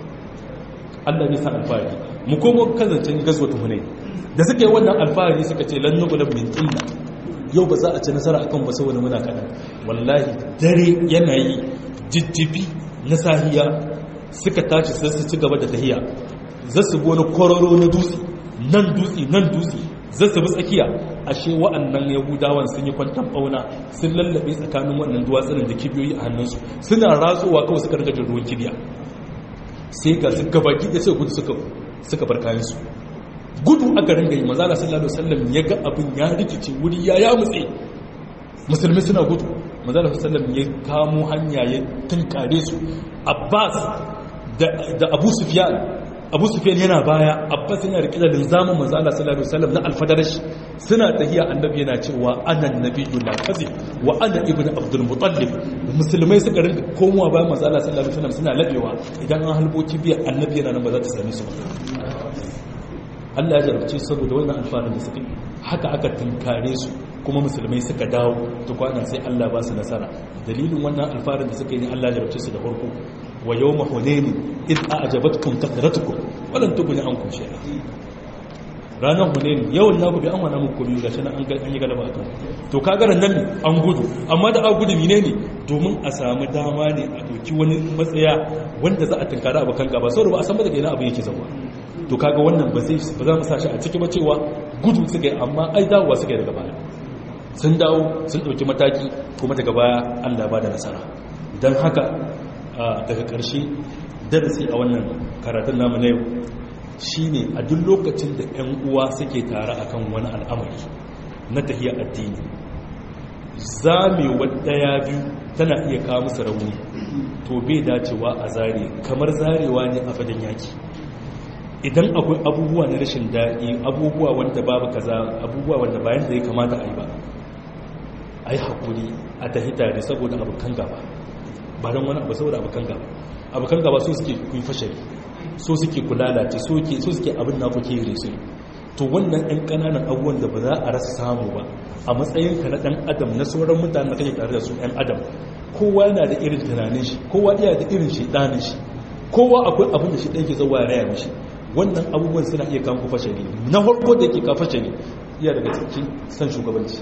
Allah ne sa alfahari mu komo kazancin gazwatu hunay da suka yi wannan alfahari suka ce lan nughlab min illa yau ba za a ci nasara akan ba saboda muna kada wallahi dare yana yi jijjibi na sahiya suka tashi sai su ci gaba da tahiya za su bi wani kororo na dutse nan dutse nan dutse za su bi tsakiya ashe wa'annan yahudawan sun yi kwantan bauna sun lallabe tsakanin wannan duwatsunan da kibiyoyi a hannunsu suna ratsowa kawai suka rika jin ruwan kibiya sai ga su gabaki da sai gudu suka bar kayansu gudu aka ringa yi mazala sallallahu alaihi wasallam ya ga abin ya rikice wuri ya ya mutse musulmi suna gudu mazala sallallahu alaihi ya kamo hanya ya tunkare su abbas da abu sufyan abu sufyan yana baya abbas yana rike da linzamin manzo Allah sallallahu alaihi wasallam na alfadarash suna tahiya annabi yana cewa ana nabiyyu la kadhib wa ana ibnu abdul muttalib musulmai suka rinka komowa bayan manzo Allah sallallahu alaihi wasallam suna labewa idan an halbo kibiya annabi yana nan ba za ta same su ba Allah ya jarabce saboda wannan alfarin da suka haka aka tunkare su kuma musulmai suka dawo tukwana sai Allah ba su nasara dalilin wannan alfarin da suka yi Allah ya jarabce su da farko wa yawma hunaini id a'jabatkum kathratukum walan tughni ankum shay'a ranar hunaini yawan naku bi an wana muku biyu gashi nan an yi galaba akan to kaga nan ne an gudu amma da an gudu mine ne domin a samu dama ne a doki wani matsaya wanda za a tunkara abokan gaba saboda ba a san ba daga ina abu yake zama to kaga wannan ba zai ba za mu sa shi a ciki ba cewa gudu suka yi amma ai dawowa suka yi daga baya sun dawo sun ɗauki mataki kuma daga baya Allah ba da nasara don haka daga ƙarshe darasi a wannan karatun namu na yau shine a duk lokacin da 'yan uwa suke tare akan wani al'amari na tafiya addini zamewa ɗaya biyu tana iya kawo musu rauni to bai dacewa a zare kamar zarewa ne a fadan yaki idan akwai abubuwa na rashin daɗi abubuwa wanda babu kaza abubuwa wanda bayan da ya kamata a yi ba a yi haƙuri a tafi tare saboda abokan gaba ba don wani abu saboda abokan gaba abokan gaba so suke kun fashari so suke kulalace so suke abin na kuke yi su to wannan ɗan ƙananan abubuwan da ba za a rasa samu ba a matsayinka na ɗan adam na sauran mutane da kake tare da su ɗan adam kowa yana da irin tunanin shi kowa iya da irin shi ɗanin shi kowa akwai abin da shi ɗan ke zauwa ya raya mishi wannan abubuwan suna iya kawo fashari na farko da yake kawo fashari iya daga cikin san shugabanci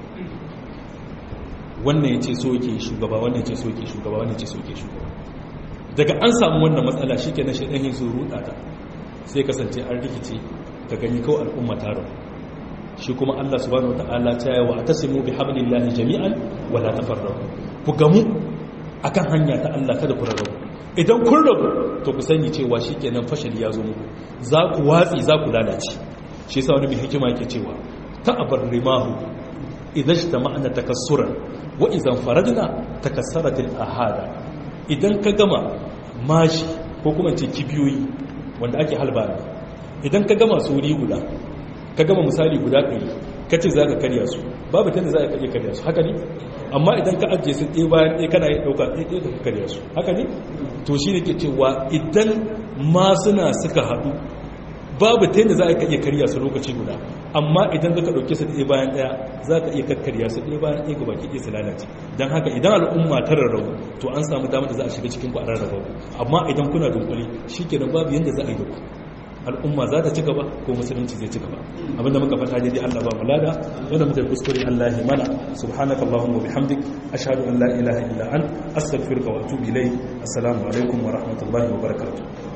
wannan ya ce so yake shugaba wannan ya ce so yake shugaba wannan ya ce so yake shugaba daga an samu wannan matsala shi ke na shaɗan yin sun ruɗa ta sai kasance an rikice ka gani kawai al'umma ta rabu shi kuma allah subhanahu wata'ala ta yawa a tasimu bi hablillahi jami'an wala tafarrabu ku gamu akan hanya ta allah kada ku rarrabu idan kun rabu to ku sani cewa shi kenan fashali ya zo muku za ku watsi za ku lalace shi yasa wani mai hikima yake cewa ta'abar rimahu idan shi ta ma'ana takassuran wa idan faradna takassaratil ahada idan ka gama mashi ko kuma ce kibiyoyi wanda ake halba idan ka gama su wuri guda ka gama misali guda ɗari ka ce za ka karya su babu ta da za ka iya karya su haka ne amma idan ka ajiye su ɗaya bayan ɗaya kana yi ɗauka ɗaya ɗaya ka karya su haka ne to shi ne ke cewa idan ma suna suka haɗu babu ta yadda za a iya karya su lokaci guda amma idan ka ɗauke su ɗaya bayan ɗaya za ka iya kakkarya su ɗaya bayan ɗaya gabaki ɗaya su lalace don haka idan al'umma ta rarrabu to an samu damar da za a shiga cikin ku a rarraba amma idan kuna dunkule shi kenan babu yadda za a yi da ku al'umma za ta ci gaba ko musulunci zai ci gaba abinda muka fata daidai Allah ba mulada wanda muka kuskure Allah ya mana subhanaka allahumma bihamdik ashhadu an la ilaha illa ant astaghfiruka wa atubu ilayk assalamu alaikum wa rahmatullahi wa barakatuh